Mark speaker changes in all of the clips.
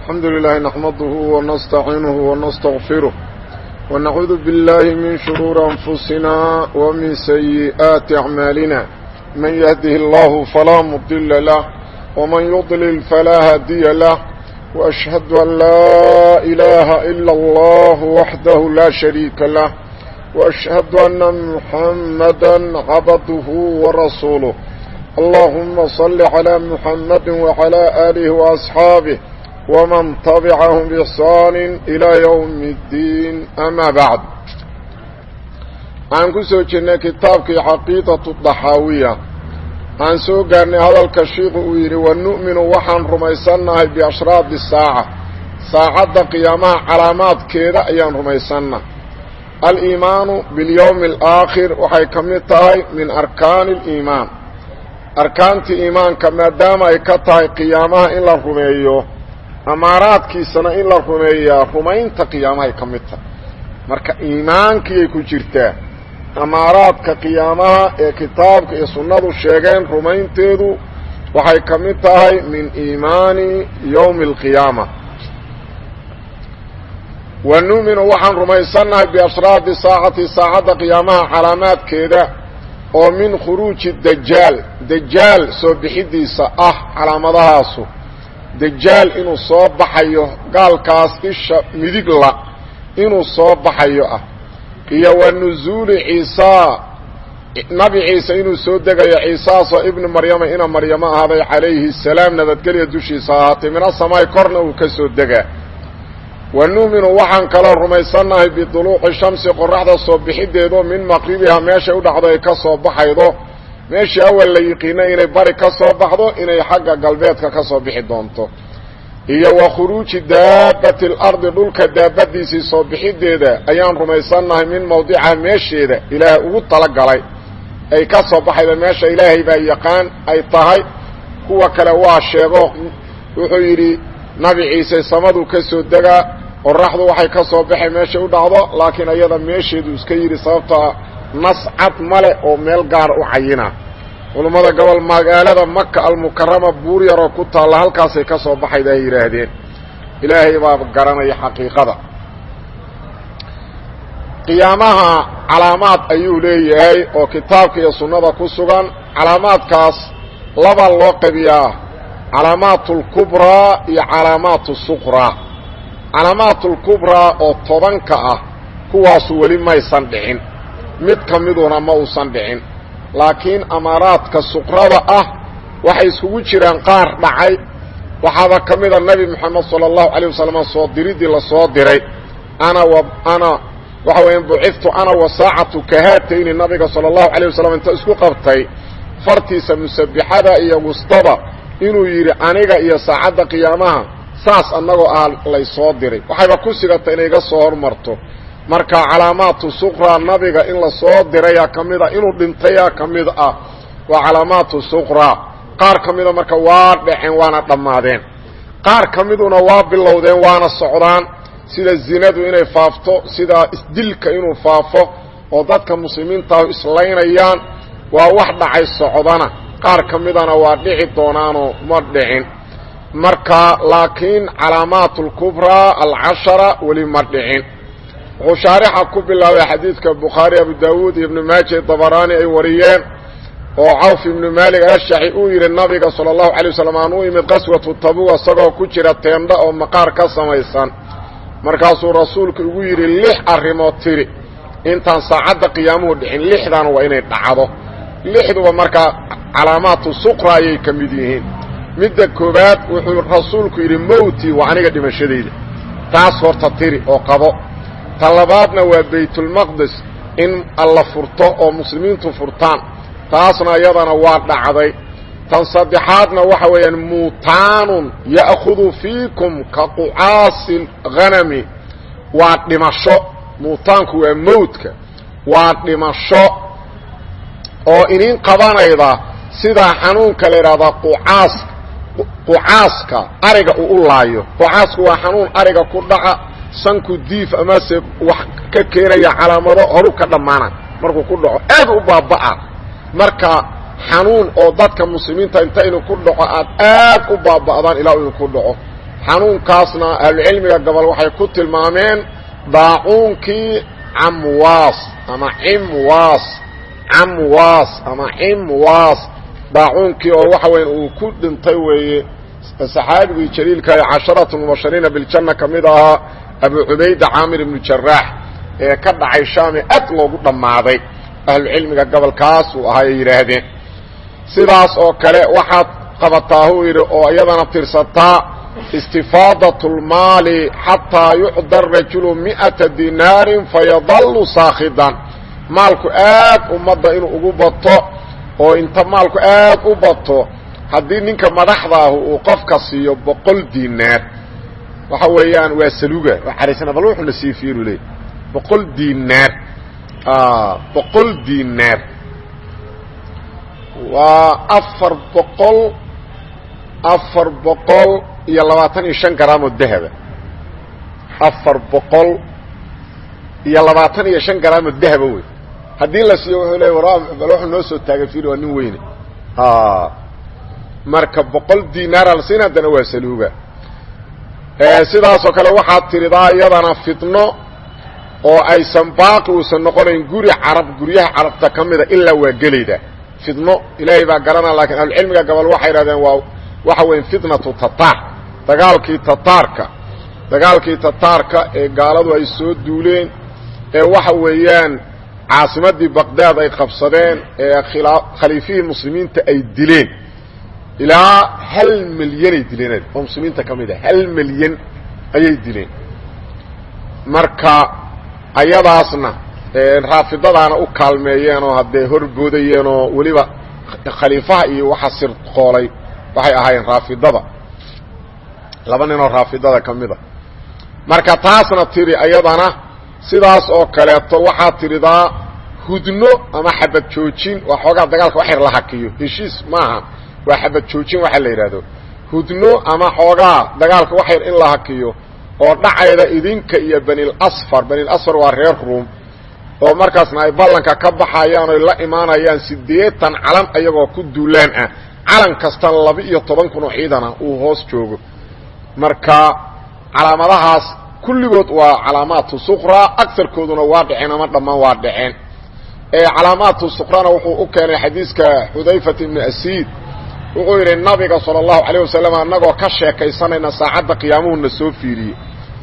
Speaker 1: الحمد لله نحمده ونستعينه ونستغفره ونعوذ بالله من شرور أنفسنا ومن سيئات أعمالنا من يهده الله فلا مضل له ومن يضلل فلا هادي له وأشهد أن لا إله إلا الله وحده لا شريك له وأشهد أن محمدا عبده ورسوله اللهم صل على محمد وعلى آله وأصحابه ومن تبعهم بإحسان إلى يوم الدين أما بعد عن كسو جنة كتابك عقيدة الضحاوية عن سو قرن هذا الكشيخ ويري ونؤمن وحن رميسنا بأشراط الساعة ساعة قيامة علامات كذا أيان رميسنا الإيمان باليوم الآخر وحي كمتاي من أركان الإيمان arkaantii iimaanka maadaama ay ka tahay qiyaamaha in la rumeeyo amaaraadkiisana in la rumeeyaa rumaynta qiyaamahay ka mid tahay marka iimaankiyay ku jirtaa amaaraadka qiyaamaha ee kitaabka iyo sunnadu sheegeen rumaynteedu waxay ka mid tahay min iimaani yowmi alqiyaama wa nu'minu waxaan rumaysannahay biashraadi saacati saacadda qiyaamaha calaamaadkeeda oo min khuruuji dajaal dajaal soo bixidiisa ah calaamadahaasu dajaal inuu soo baxayo gaalkaas isha midigla inuu soo baxayo ah iyo wa nusuuli ciisaa nabi ciise inuu soo degayo ciisaasoo ibnu maryama ina maryamo ahaaday calayhi salaam nabadgelya dushiisa ahaatay mina samaay korna uu ka soo degaa wa nu'minu waxaan kaloo rumaysannahay biduluuqi shamsi qoraxda soo bixideedo min maqribiha meeshay u dhacdo ay ka soo baxaydo meeshii awal la yiqiina inay bari ka soo baxdo inay xagga galbeedka ka soo bixi doonto iyo wa khuruuji daabati alardi dhulka daabadiisii soo bixideeda ayaan rumaysannahay min mawdicaha meesheeda ilaahay ugu talagalay ay ka soo baxayda meesha ilaahay baa yaqaan ay tahay kuwa kale waa sheego wuxuu yidhi nabi ciise samaduu ka soo degaa qoraxdu waxay ka soo baxay meeshay u dhacdo laakiin ayada meesheedu iska yidhi sababtaa nas cad male oo meel gaara u cayina culummada gobol magaalada maka almukarama buur yaroo ku taalla halkaasay ka soo baxayda ay yidhaahdeen ilaahay baa garanaya xaqiiqada qiyaamaha calaamaad ayuu leeyahay oo kitaabka iyo sunnada ku sugan calaamaadkaas laba loo qabiyaa calaamaat اlkubraa iyo calaamaat الsuqraa calaamaat اlkubraa oo tobanka ah kuwaasu weli maysan dhicin mid ka miduna ma uusan dhicin laakiin amaaraadka suqrada ah waxay iskugu jiraan qaar dhacay waxaaba ka mida nebi moxamed salى الlahu عalيه wasalam soo diriddii la soo diray ana w ana waxa weya buciftu ana wasaacatu kahaatayni nabiga salى الlahu عalيه wasalam inta isku qabtay fartiisa musabixada iyo wustada inuu yidhi aniga iyo saacadda qiyaamaha saas annagoo ah laysoo diray waxayba ku sigata inay iga soo hormarto marka calaamaatu suqraa nabiga in la soo dirayaa ka mid ah inuu dhintayaa ka mid ah waa calaamaatu suqraa qaar ka mida marka waa dhaceen waana dhammaadeen qaar ka miduna waa bilowdeen waana socdaan sida zinadu inay faafto sida isdilka inuu faafo oo dadka muslimiintaahu islaynayaan waa wax dhacay socdana qaar ka midana waa dhici doonaanoo ma dhicin marka laakiin calaamaat اlkubraa alcashara weli ma dhicin wuxuu shaarixa ku bilaabay xadiidka bukhaari abu daawuud iyo ibnu maaja dabaraani ay wariyeen oo cawf ibnu maalik ashaxi uu yidhi nabiga salى اllahu alay wasalam aan u imid qaswatu tabuga isagoo ku jira teendha oo maqaar ka samaysan markaasuu rasuulku igu yidhi lix arrimood tiri intaan saacadda qiyaamuhu dhicin lixdan waa inay dhacdo lixduba markaa calaamaatu suqra ayay ka mid yihiin midda koowaad wuxuu rasuulku yidhi mowtii waa aniga dhimashadayda taas horta tiri oo qabo ta labaadna waa baytulmaqdis in alla furto oo muslimiintu furtaan taasna iyadana waa dhacday tan saddexaadna waxa weeyaan muutaanun ya'khudu fiikum ka qucaasi hanami waa dhimasho muutaanku waa mowdka waa dhimasho oo inin qabanayda sidaa xanuunka la idhahdaa qucaas qucaaska ariga uu u laayo qucaasku waa xanuun ariga ku dhaca sanku diif amase wax ka keenaya calaamado horu ka dhammaana markuu ku dhaco aad u baaba'a marka xanuun oo dadka muslimiinta inta inu ku dhaco aad aad u baaba'daan ilaa inu ku dhaco xanuunkaasna ahlucilmiga gobol waxay ku tilmaameen daacuunkii camwaas ama cimwaas camwaas ama cimwaas daacuunkii oo waxa weya uu ku dhintay weeye saxaabigii jaliilka ee casharatu mubashariina biljanna ka mid ahaa abu cubayda caamir ibnu jaraax ee ka dhacay shaame aad loogu dhammaaday ahlucilmiga gobolkaas uu ahaa ay yidhaahdeen sidaas oo kale waxaad qabataa huu yidhi oo iyadana tirsataa istifaadat اlmaali xataa yucda rajulu mi'ata dinaarin fayadallu saakhidan maalku aad ummadda inuu ugu bato oo inta maalku aad u bato haddii ninka madaxda ahu uu qofka siiyo boqol dinaar waxa weeyaan waa saluga waa caraysana bal wuxuuna sii fiiru leey boqol dinaar boqol dinaar waa afar boqol afar boqol iyo labaatan iyo shan garaam oo dahaba afar boqol iyo labaatan iyo shan garaam oo dahaba wey haddii la siiyo wuxuu leey war bal wuxuu noo soo taagay fiil waa nin weyne marka boqol dinaara la siin haddana waa saluuga sidaasoo kale waxaad tiridaa iyadana fitno oo aysan baaqi uusan noqonayn guri carab guryaha carabta ka mida ilaa waa gelayda fitno ilaahay baa garanaa lakiin ahlucilmiga gobol waxay idhahdeen waa waxa weya fitnatu tataar dagaalkii tataarka dagaalkii tataarka ee gaaladu ay soo duuleen ee waxa weeyaan caasimadii baqdaad ay qabsadeen ee khaliifihii muslimiinta ay dileen ilaa hal milyanay dileen oo muslimiinta ka mid a hal milyan ayay dileen marka ayadaasna raafidadaana u kaalmeeyeen oo haddee horboodayeen oo weliba khaliifaha iyo waxa sirqoolay waxay ahaayeen raafidada laba ninoo raafidada ka mid a marka taasna tiri ayadana sidaas oo kaleeto waxaad tiridaa hudno ama xabad joojin waa xoogaa dagaalka wax yar la hakiyo heshiis maaha waa xabad joojin waxa la yidhaahdo hudno ama xoogaa dagaalka wax yar in la hakiyo oo dhacayda idinka iyo banilasfar banilasfar waa reer ruum oo markaasna ay ballanka ka baxayaan oy la imaanayaan siddeetan calan ayagoo ku duulaan ah calan kastana laba-iyo toban kun oo ciidana uu hoos joogo marka calaamadahaas kulligood waa calaamaatu suqra agarkooduna waa dhaceen ama dhammaan waa dhaceen calaamaatu suqrana wuxuu u keenay xadiiska xudayfat ibni asiid wuxuu yidhi nabiga sala allahu calayh wasalam annagoo ka sheekaysanayna saacadda qiyaamuhuna soo fiiriyey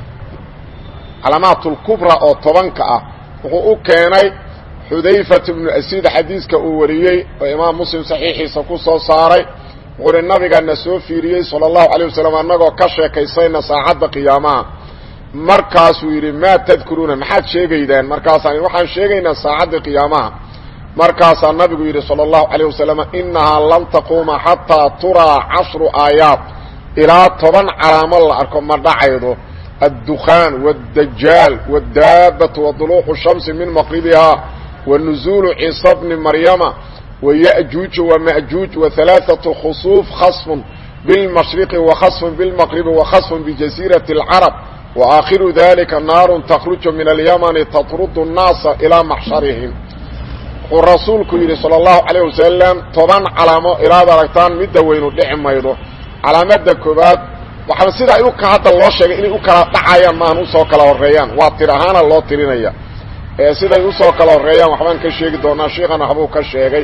Speaker 1: calaamaatulkubra oo tobanka ah wuxuu u keenay xudayfat ibnu asiid xadiiska uu wariyey oo imaam muslim saxiixiisa ku soo saaray wuxuu ihi nabigana soo fiiriyey sala allahu calayh wasalam annagoo ka sheekaysayna saacadda qiyaamaha markaasuu yidhi maa tadkuruuna maxaad sheegaydaan markaasaan waxaan sheegaynaa saacadda qiyaamaha markaasaa nabigu yidhi salى الlahu عalيه wasalam inahaa lan taquuma xataa turaa cashru aayaat ilaa toban calaamo la arko ma dhacaydo aلdukhaan wالdajaal wالdaabatu waطuluuqu الshamsi min maqribihaa wanuزulu ciisa bni maryama wayأjuuju wamaأjuuj waثalaaثaة khusuuf khasfun biاlmashriqi wakhasfun biاlmaqribi wakhasfun bijasiiraةi اlcarab waakhiru dalika naaru takhruju min alyamani tatrudu الnaasa ilaa maxsharihim wuxuu rasuulku yidhi salى الlahu عalيه wasalam toban calaamo ilaad aragtaan midda weynu dhici maydo calaamada koobaad waxaa sida ay uka hadda loo sheegay inay u kala dhacayaan maahan usoo kala horeeyaan waa tir ahaana loo tirinaya ee siday usoo kala horeeyaan waxbaan ka sheegi doonaa sheikana waxbuu ka sheegay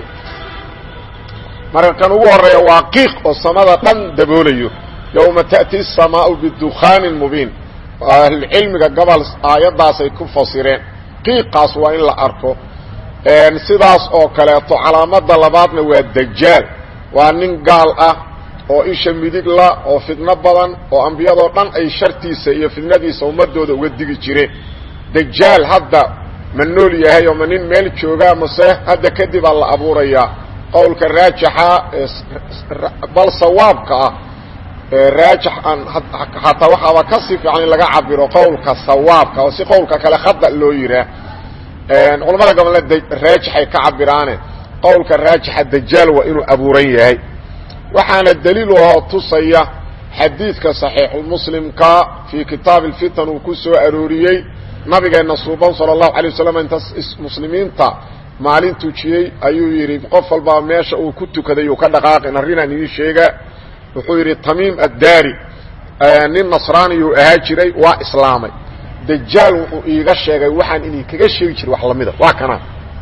Speaker 1: marka kan ugu horeeya waa qiiq oo samada dhan daboolayo yowma ta'ti الsamaau bidukaanin mubiin ahlucilmiga gobol aayaddaasay ku fasireen qiiqaas waa in la arko sidaas oo kaleeto calaamada labaadna waa dajaal waa nin gaal ah oo isha midig la oo fidno badan oo ambiyadoo dhan ay shartiisa iyo fidnadiisa ummadooda uga digi jireen dajaal hadda ma nool yahay oo ma nin meel joogaa mase hadda kadibaa la abuurayaa qowlka raajixa bal sawaabka ah raajix aan hataa waxaaba kasii fiican in laga cabiro qowlka sawaabka oo si qowlka kale khada loo yihaa culamada gobolna raajixay ka cabiraane qowlka raajixa dajaal waa inuu abuuran yahay waxaana daliil oo tusaya xadiidka saxiixulmuslimka fii kitaabi alfitan uu ku soo arooriyey nabigeenna suuban sala allahu alay wasalam inta muslimiinta maalin tujiyey ayuu yidhi qof walbaa meesha uu ku tukaday uu ka dhaqaaqin arrinaan idiin sheega wuxuu yidhi tamiim addaari nin nasraaniyuu ahaa jiray waa islaamay dajaal wuxuu iiga sheegay waxaan inay kaga sheegi jiray wax lamida waa kana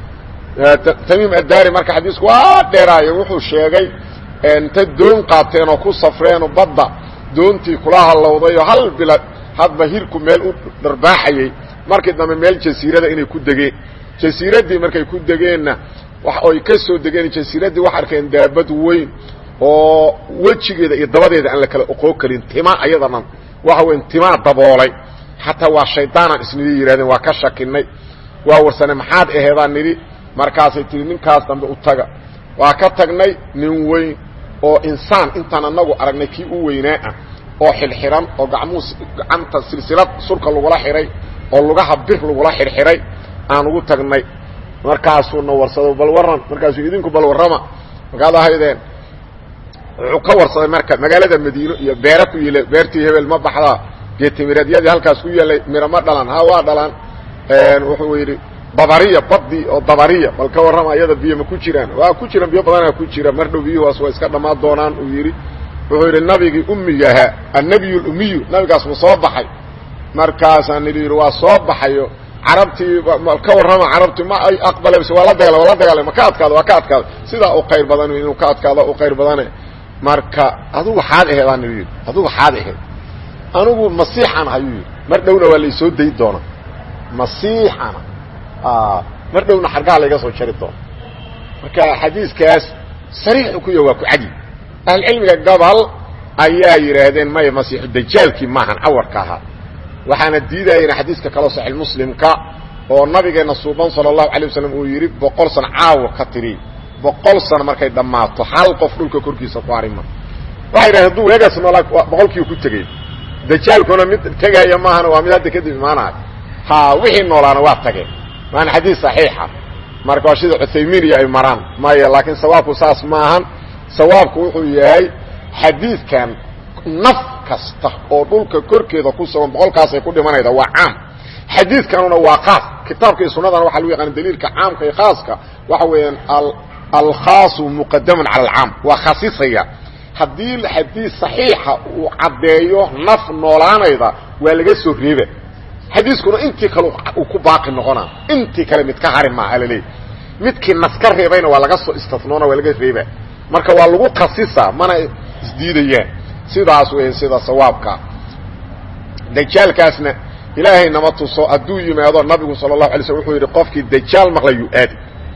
Speaker 1: tamiim addaari marka xadiisku waa dheeraayo wuxuu sheegay inta doon qaateen oo ku safreenoo badda doontii kula hallowdayoo hal bila hadba hirku meel u dharbaaxayey markii dambe meel jasiirada inay ku degeen jasiiraddii markay ku degeenna oy ka soo degeen jasiiraddii waxay arkeen daabad weyn oo wejigeeda iyo dabadeeda aan la kala oqoo karin tima ayadanan waxa weyn timaa daboolay xataa waa shaydaanaan isnidhi yidhahdeen waa ka shakinay waa warsane maxaad aheedaan nidhi markaasay tihi ninkaas dambe u taga waa ka tagnay nin weyn oo insaan intaan anagu aragnay kii u weynaa ah oo xilxiran oo gacmuhu gacanta silsilad surka lagula xidhay oo lugaha bir lagula xirxiray aan ugu tagnay markaasuuna warsado bal warran markaasuu idinku bal warrama markaad ahaydeen wuxuu ka warsaday marka magaalada madiino iyo beera ku yila beertii hebel ma baxdaa geetimireedyadii halkaas ku yaallay miro ma dhalan ha waa dhalan wuxuu yidhi dabariya badii oo dabariya bal ka warrama iyada biyo ma ku jiraan waa ku jiraan biyo badanaa ku jira mar dhow biyuhaas waa iska dhammaan doonaan uu yidhi wuxuu yidhi nabigii ummiga ahaa annabiyu lumiyu nabigaas ma soo baxay markaasaan idhi yidhi waa soo baxayo carabtii ka warrama carabtii ma ay aqbalayse waa la dagala waa la dagaalay ma ka adkaado waa ka adkaado sidaa u qayr badan inuu ka adkaado u qayr badane marka adugu waxaad aheed aan idhi yidhi adugu waxaad aheyd anigu masiixan ayuu yidhi mar dhowna waa laysoo dayi doonaa masiixana mar dhowna xargaha layga soo jari doona marka xadiiskaas sariixu ku ya waa ku cadi ahlucilmiga gobol ayaa yidhaahdeen maya masiixu dajaalkii maahan cawarka ahaa waxaana diidayena xadiiska kaloo saxiix muslimka oo nabigeenna suuban sala allahu alay wasalam uu yidhi boqol san caawa ka tiri boqol sano markay dhammaato hal qof dhulka korkiisa ku harima waxay yidhahdeen hadduu weegaas noolaa boqolkiiu ku tegey dajaalkuna mid tegaya maahana waa mid hadda kadib imaanayo ha wixii noolaana waa tageen waana xadiis saxiixa marka waa sida cuthaymiin iyo ay maraan maya laakiin sawaabku saas maahan sawaabku wuxuu yahay xadiidkan naf kasta oo dhulka korkeeda ku sugan boqolkaasay ku dhimanayda waa caam xadiidkanuna waa kaas kitaabka iyo sunadana waxa lagu yaqaana daliilka caamka iyo khaaska waxa weeyaan alkhaasu muqadaman cala alcaam waa khasisaya haddii xadiis saxiixa uu caddeeyo naf noolaanayda waa laga soo reeba xadiiskuna intii kale uu ku baaqi noqonaa intii kale mid ka hari maaha laleeyahy midkii nas ka reebayna waa laga soo istinoona waa laga reeba marka waa lagu khasisa mana isdiidayaan sidaas weya sida sawaabka dajaalkaasna ilaahay nama tuso hadduu yimaado nabigu sala allahu alay slm wuxuu yidhi qofkii dajaal maqla yu aadi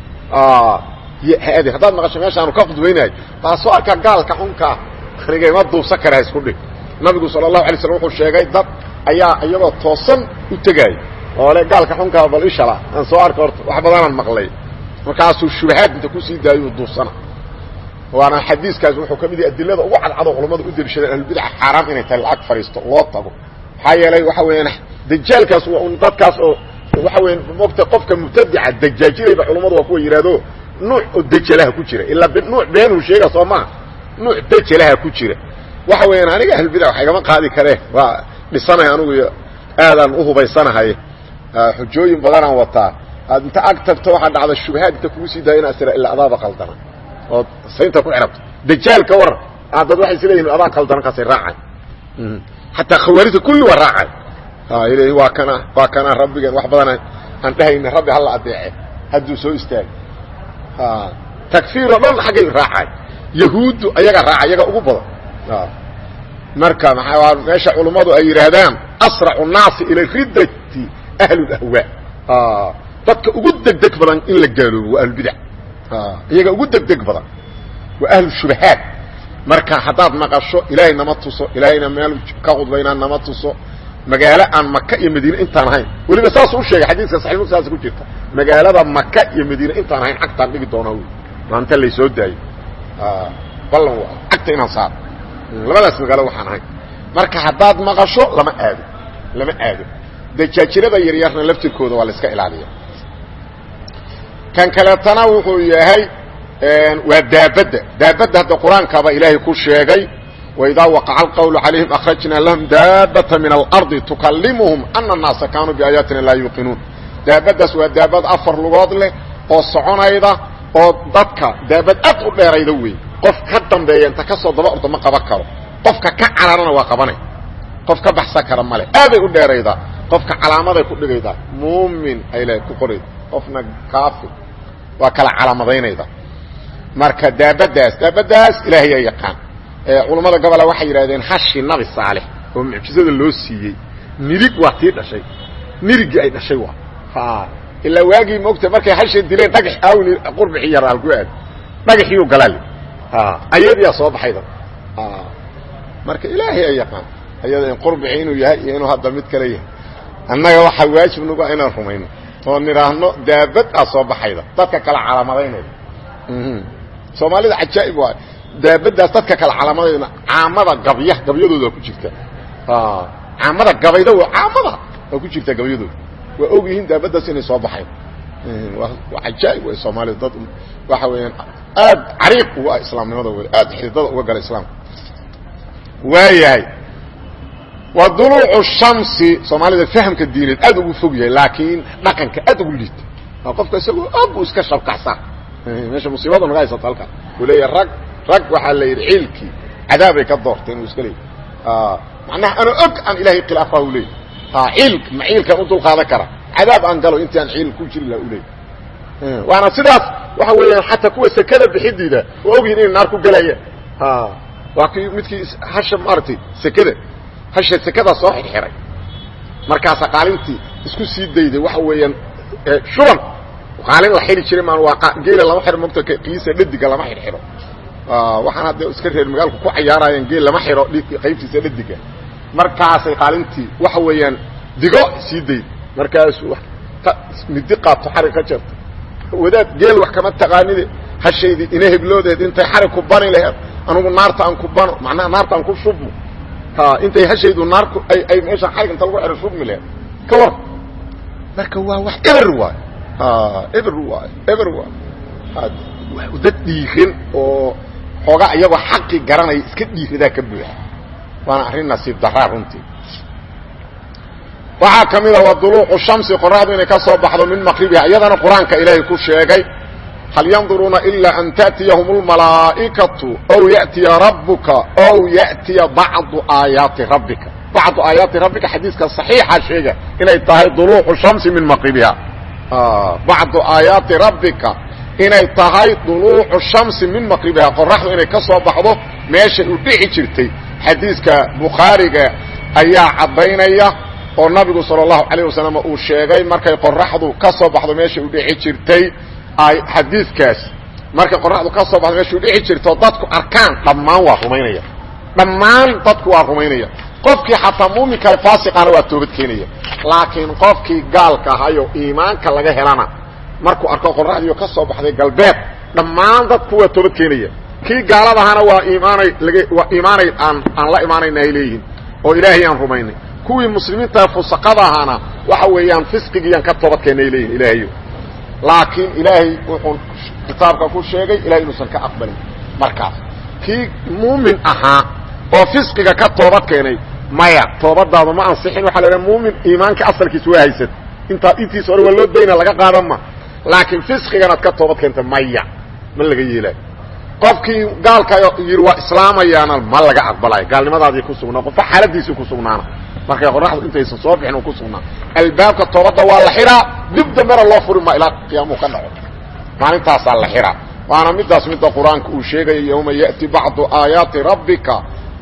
Speaker 1: haadi haddaad maqasho meeshaanu ka khudbaynayo baa soo arkaa gaalka xunkaa anigama duubsan kara isku dhig nabigu sala allahu alay slm wuxuu sheegay dad ayaa iyagoo toosan u tegaayo oo le gaalka xunkaa bal ishala aan soo arka horta wax badanaan maqlay markaasuu shubahaad inta kusii daayuu duubsana waana xadiiskaas wuxuu ka mid yahay adilada ugu cadcado culammada u deliishadeen ahlulbidaca xaaraam inay tahay lacag fadhiisto loo tago maxaa yeelay waxa weeyaan dajaalkaas waa un dadkaas oo waxa weya mogta qofka mubtadica dajaajinayba culammadu waa kuwa yidhaahdo nuuc oo dejalaha ku jira ilaa nuuc beenuu sheega soo maa nuuc dejalaha ku jira waxa weeyaan aniga ahlulbidac wax igama qaadi karee waa dhisanay anugu aadaan u hubaysanahay xujooyin badanaan wataa aad inta ag tagto waxaa dhacda shubahaad inta kugu sii daaya inaad tira ilaa adaaba qaldana ood saynta ku xidhabto dajaal ka waran dad waxay is leeyihin adaa qaldanan kaasay raacay xataa khawaarijta kulli waa raacay l waa kana waa kana rabbigan wax badan aan dhehayna rabbi hala adeece hadduu soo istaagay takfiiroo dhan xaggay raacay yahuuddu ayaga raaca iyaga ugu badan marka maa meesha culummadu ay yidhaahdaan asracu naasi ila riddati ahlulahwaa dadka ugu degdeg badan in la gaaloobo waa ahlulbidac iyaga ugu degdeg badan waa ahlushubahaat marka haddaad maqasho ilaahay nama tuso ilaahayna meel ka khudbaynaa nama tuso magaalo aan maka iyo madiine intaan ahayn weliba saasuu sheegay xadiiska saxi muslim saas ku jirta magaalada maka iyo madiine intaan ahayn cagtaan dhigi doonaa wy maanta laysoo daayo ballan cagta inaan saaro labadaas magaalo waxaan ahayn marka haddaad maqasho lama aado lama aado dajaajirada yaryarna laftirkooda waa la iska ilaaliya kan kaleetana wuxuu yahay waa daabadda daabadda hadda qur-aankaaba ilaahay ku sheegay waidaa waqaca alqawlu calayhim akhrajnaa lahum daabata min alardi tukallimuhum ana annaasa kaanuu biaayaatina laa yuuqinuun daabaddaas waa daabad afar lugood leh oo soconayda oo dadka daabad aad u dheerayda wey qof ka dambeeya inta ka soo daba orda ma qaban karo qofka ka cararana waa qabanay qof ka baxsan kara male aaday u dheeraydaa qofka calaamaday ku dhigaydaa muumin ay le ku qorayda qofna kaafir waa kala calaamadaynayda marka daabadaas daabadaas ilaahay yaa yaqaan culammada gobola waxay yidhahdeen hashi nabi saalex oo mucjizada loo siiyey nirig waa tii dhashay nirigii ay dhashay waa ilaa waagii moogta markay hasha dileen dhagax aawni qurbixii yar alku aad dhagaxiiu galaali ayadiyaa soo baxayda marka ilaahay ay yaqaan ayada in qurbixi inuu yahay iyo inuu hadda mid kale yahay annaga waxaa waajib nagu ah inaan rumayno oo nidhaahno daabad aa soo baxayda dadka kala calaamadaynayda soomaalida cajaa'ib waay daabadaas dadka kala calaamadaydna caamada gabya gabyadooda ku jirta caamada gabayda caamada waa ku jirta gabyadooda waa og yihiin daabadaas inay soo baxayn waa cajaa'ib way soomaalida dad waxa weeyaan aad cariiq uga ah islaamnimada wey aad xididada uga gala islaamka waayahay wa duluucu shamsi soomaalida fahamka diineed aad ugu fog yahay laakiin dhaqanka aad ugu liita qofka isagoo og u iska shabkacsan meesha musiibada naga haysata halkaa uu leeyahay rag rag waxaa la yidhi ciilkii cadaabay ka doorteen uu iska leeyay macnaha ana og aan ilaahay khilaafa u leeyay ciilk ma ciilkan u dulqaadan kara cadaab aan galo intii aan ciil ku jiri laha u leeyay waana sidaas waxa weeyaan xataa kuwa sekada bixidiida waa ogyihin inay naar ku galayaan waa kii midkii hasha maaragtay sekada hasha sekadaa soo xirxiray markaasa qaalintii isku sii dayday waxa weeyaan shuban qaalin la xiri jiray maan waa geela lama xiro mogta kiisa dhadiga lama xirxiro waxaan hadda iska reer magaalku ku cayaarayaan geel lama xiro qaybtiisa dhadiga markaasay qaalintii waxa weeyaan digo sii dayd markaasu midi qaato xarig ka jarto wadaad geel wax kama taqaanide hashaydii ina hebloodeed intay xarig ku bani laheed anugu naarta aan ku bano macnaha naarta aan ku shubmo intay hashaydu naarku ay meesha xarig inta lagu xiro shubmi laheed ka war marka waa wax eber waay eber waay eber waay dad dhiirin oo xoogaa iyagoo xaqii garanaya iska dhiiradaa ka buuxa waana arrin nasiib daraa runtii waxaa ka mid a waa duluucu shamsi qoraxdu inay ka soo baxdo min maqribiha iyadana qur-aanka ilaahay ku sheegay hal yanduruuna ilaa an ta'tiyahum اlmalaa'ikatu ow ya'tiya rabbuka ow ya'tiya bacdu aayaati rabbika bacdu aayaati rabbika xadiiska صaxiixa sheega inay tahay duluucu shamsi min maqribiha bacdu aayaati rabbika inay tahay duluucu shamsi min maqribiha qoraxdu inay ka soo baxdo meeshay u dhici jirtay xadiiska bukhaariga ayaa caddaynaya oo nabigu salى الlahu عalيه wasalam uu sheegay markay qoraxdu ka soo baxdo meeshay u dhici jirtay xadiidkaas markay qoraxdu ka soo baxdo meeshay u dhici jirtay oo dadku arkaan dhammaan waa rumaynaya dhammaan dadku waa rumaynaya qofkii xataa muuminka faasiqana waa toobad keenaya laakiin qofkii gaalka ahayo iimaanka laga helana markuu arko qoraxdiio ka soo baxday galbeed dhammaan dadku waa toobad keenaya kii gaaladahana waa iimaanay waa iimaanay aan aan la imaanayna ay leeyihiin oo ilaahay aan rumaynay kuwii muslimiinta fusaqada ahaana waxa weeyaan fisqigiiyaan ka toobad keennay leeyihin ilaahayo laakiin ilaahay wuxuu kitaabka ku sheegay ilahay inuusan ka aqbalin markaas kii muumin ahaa oo fisqiga ka toobad keenay maya toobadaadu ma ansixin waxa la idhaha muumin iimaanka asalkiis waa haysat intaa intiis hore waa loo dayna laga qaadan ma laakiin fisqiganaad ka toobad keenta maya ma laga yeelaayo qofkii gaalka yidhi waa islaamayaana ma laga aqbalayo gaalnimadaadii ku sugnaa qofka xaaladiisii ku sugnaana markay qoraxdu intaysan soo bixin ku sugnaa albaabka toobadda waa la xiraa dib dambena loo furi ma ilaa qiyaamuhu ka dhaco maalintaasaa la xiraa waana midaas midda qur-aanka uu sheegaya yawma yati bacdu aayaati rabbika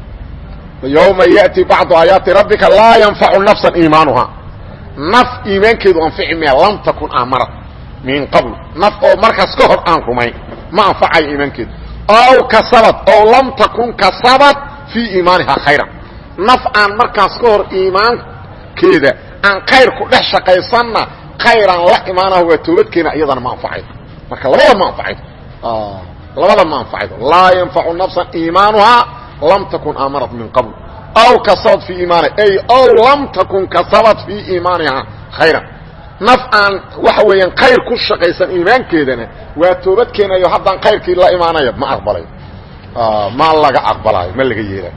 Speaker 1: yawma ya'ti bacdu aayaati rabbika laa yanfacu nafsan iimaanuha naf iimaankeedu anfici maya lam takun aamarad min qabl naf oo markaas ka hor aan rumayn ma anfacayo iimaankeedu ow kasabad ow lam takun kasabad fii iimaaniha khayran naf aan markaas ka hor iimaankeeda aan khayr ku dhex shaqaysanna khayraan la imaanaha waa toobadkeena iyadana ma anfacaydo marka labada ma anfacaydo labada ma anfacaydo laa yanfacu nafsan iimaanuhaa lam takun aamarad min qabl aw kasabad fii iimaaniha ay ow lam takun kasabad fii iimaaniha khayran naf aan waxa weeyaan khayr ku shaqaysan iimaankeedana waa toobadkeenayo haddaan khayrkii la imaanayo ma aqbalayo ma laga aqbalayo ma laga yeelayo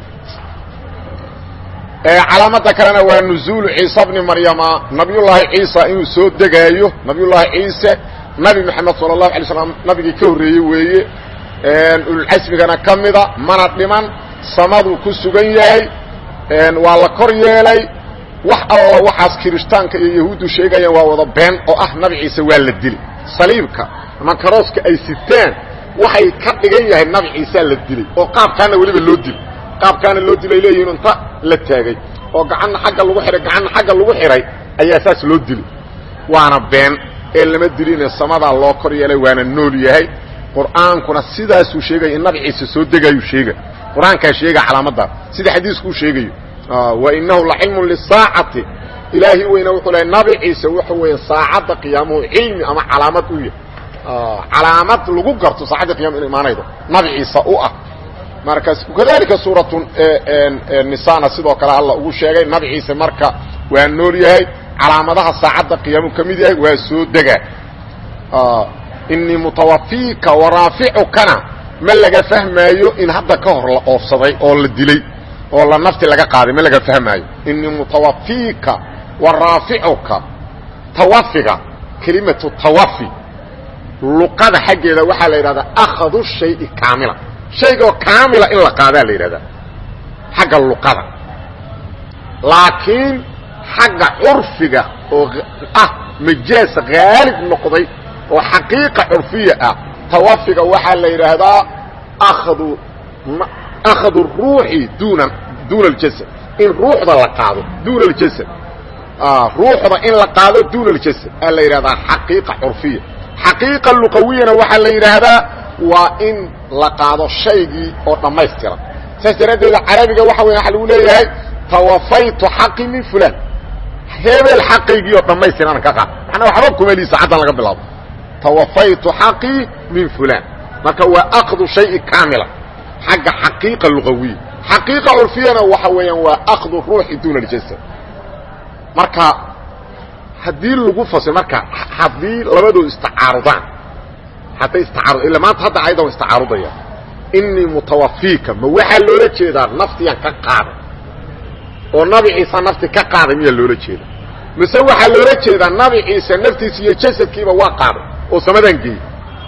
Speaker 1: calaamada kalena waa nuزuulu ciisa bni maryama nabiyullaahi ciisa inuu soo degaayo nabiyullaahi ciise nabi moxamed salى الlahu alay slam nabigii ka horreeyey weeye ululcasmigana ka mida mana dhiman samaduu ku sugan yahay waa la kor yeelay wax alla waxaas kirishtaanka iyo yahuuddu sheegayaan waa wada been oo ah nabi ciise waa la dili saliibka ama karooska ay siteen waxay ka dhigan yahay nabi ciisaa la dilay oo qaabkaana weliba loo dilo qaabkaana loo dilay leeyihin inta la taagay oo gacanna xagga lagu xihay gacanna xagga lagu xidhay ayaa saas loo dilay waana been ee lama diline samadaa loo kor yeelay waana nool yahay qur'aankuna sidaasuu sheegaya in nabi ciise soo degayuu sheega qur-aankaa sheega calaamadaa sida xadiiskuu sheegayo wainahu lacilmun lisaacati ilaahi weyna wuxuu lehay nabi ciise wuxu weeye saacadda qiyaamuhu cilmi ama calaamad u yahay calaamad lagu garto saacadda qiyama inu imaanaydo nabi ciise u ah markaas kadalika suuratu nisana sidoo kale alla ugu sheegay nabi ciise marka waa nool yahay calaamadaha saacadda qiyaamu ka mid yahay waa soo dega inii mutawafiika waraaficukana ma laga fahmaayo in hadda ka hor la oofsaday oo la dilay oo la nafti laga qaaday ma laga fahmaayo inii mutawafiika waraaficuka tawafiga kelimatu tawafi luqada xaggeeda waxaa la yidhahdaa akhadu shayi kaamila shaygaoo kaamila in la qaadaa la yidhahdaa xagga luqada laakiin xagga curfiga oo ah majaas haalib noqday oo xaqiiqa curfiya ah tawafiga waxaa la yidhaahdaa akhdu akhdu ruuxi duuna duuna aljasad in ruuxda la qaado duuna aljasad ruuxda in la qaado duuna aljasad aa la yidhahdaa xaqiiqa curfiya xaqiiqa luqawiyana waxaa la yidhaahdaa waa in la qaado shaygii oo dhammaystiran saas daraaddeeda carabiga waxa weya waxa lagu leeyahay tawafaytu xaqi min fulan hebel xaqaygii oo dhammaystiran ka qaad manaa waxba kuma lii saacaddan laga bilaabo tawafaytu xaqii min fulan marka waa akdu shayi kaamila xagga xaqiiqa luqawiya xaqiiqa curfiyana waxa weeyaan waa akdu ruuxi duuna aljasad marka haddii lagu fasir marka haddii labadood istacaarudaan hadday istacaarud illa maanta hadda ayada wa istacaarudaya inii mutawafiika ma waxaa loola jeedaa naftiyaan ka qaaday oo nabi ciise nafti ka qaaday miyaa loola jeeda mise waxaa loola jeedaa nabi ciise naftiisa iyo jasadkiiba waa qaaday oo samadan geeyey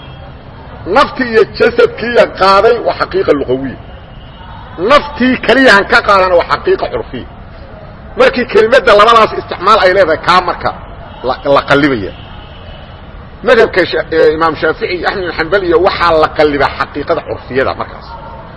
Speaker 1: nafti iyo jasadkiiya qaaday waa xaqiiqa luqawiya naftii keliyahan ka qaadana waa xaqiiqa curfiya markii kelimadda labadaas isticmaal ay leedahay kaa marka la qallibaya madhabka imaam shaafici iyo axmed bin xambal iyo waxaa la qallibaa xaqiiqada curfiyada markaas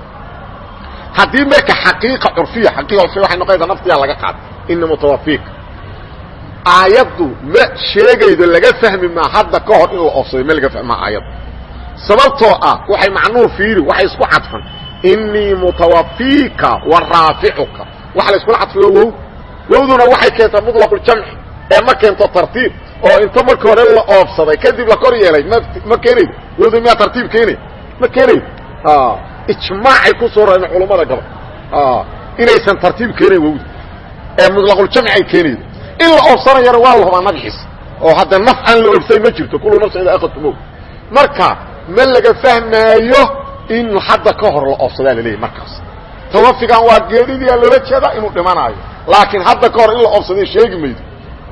Speaker 1: haddii marka xaqiiqa curfiya xaqiiqa curfiya waxay noqonaysaa naftiyaa laga qaaday ina mutawafiika aayaddu ma sheegaydo laga fahmi maa hadda ka hor in la oofsaday ma laga fahmaa aayadda sababtoo ah waxay macnuur fiiri waxay isku cadfan inii mutawafiika wa raaficuka waxa la iskula cadfayo wow wowduna waxay keentaa muطlaquljamci ee ma keento tartiib oo inta marka hore la oofsaday kadib la kor yeelay m ma keenaydo wowda miyaa tartiib keenay ma keenaydo ijmaacay ku soo rareen culammada gabal inaysan tartiib keenayn wowda ee muطlaquljamci ay keenaydo in la oofsanayana waa la hubaa nabciisa oo hadda naf aan la oofsay ma jirto kullu nafsin idaa akhadtu mowt marka ma laga fahmaayo in hadda ka hor la oofsadaa la leeyahy markaas tawafigan waa geeridiyaa loola jeedaa inuu dhimanaayo laakiin hadda ka hor in la oofsaday sheegi maydo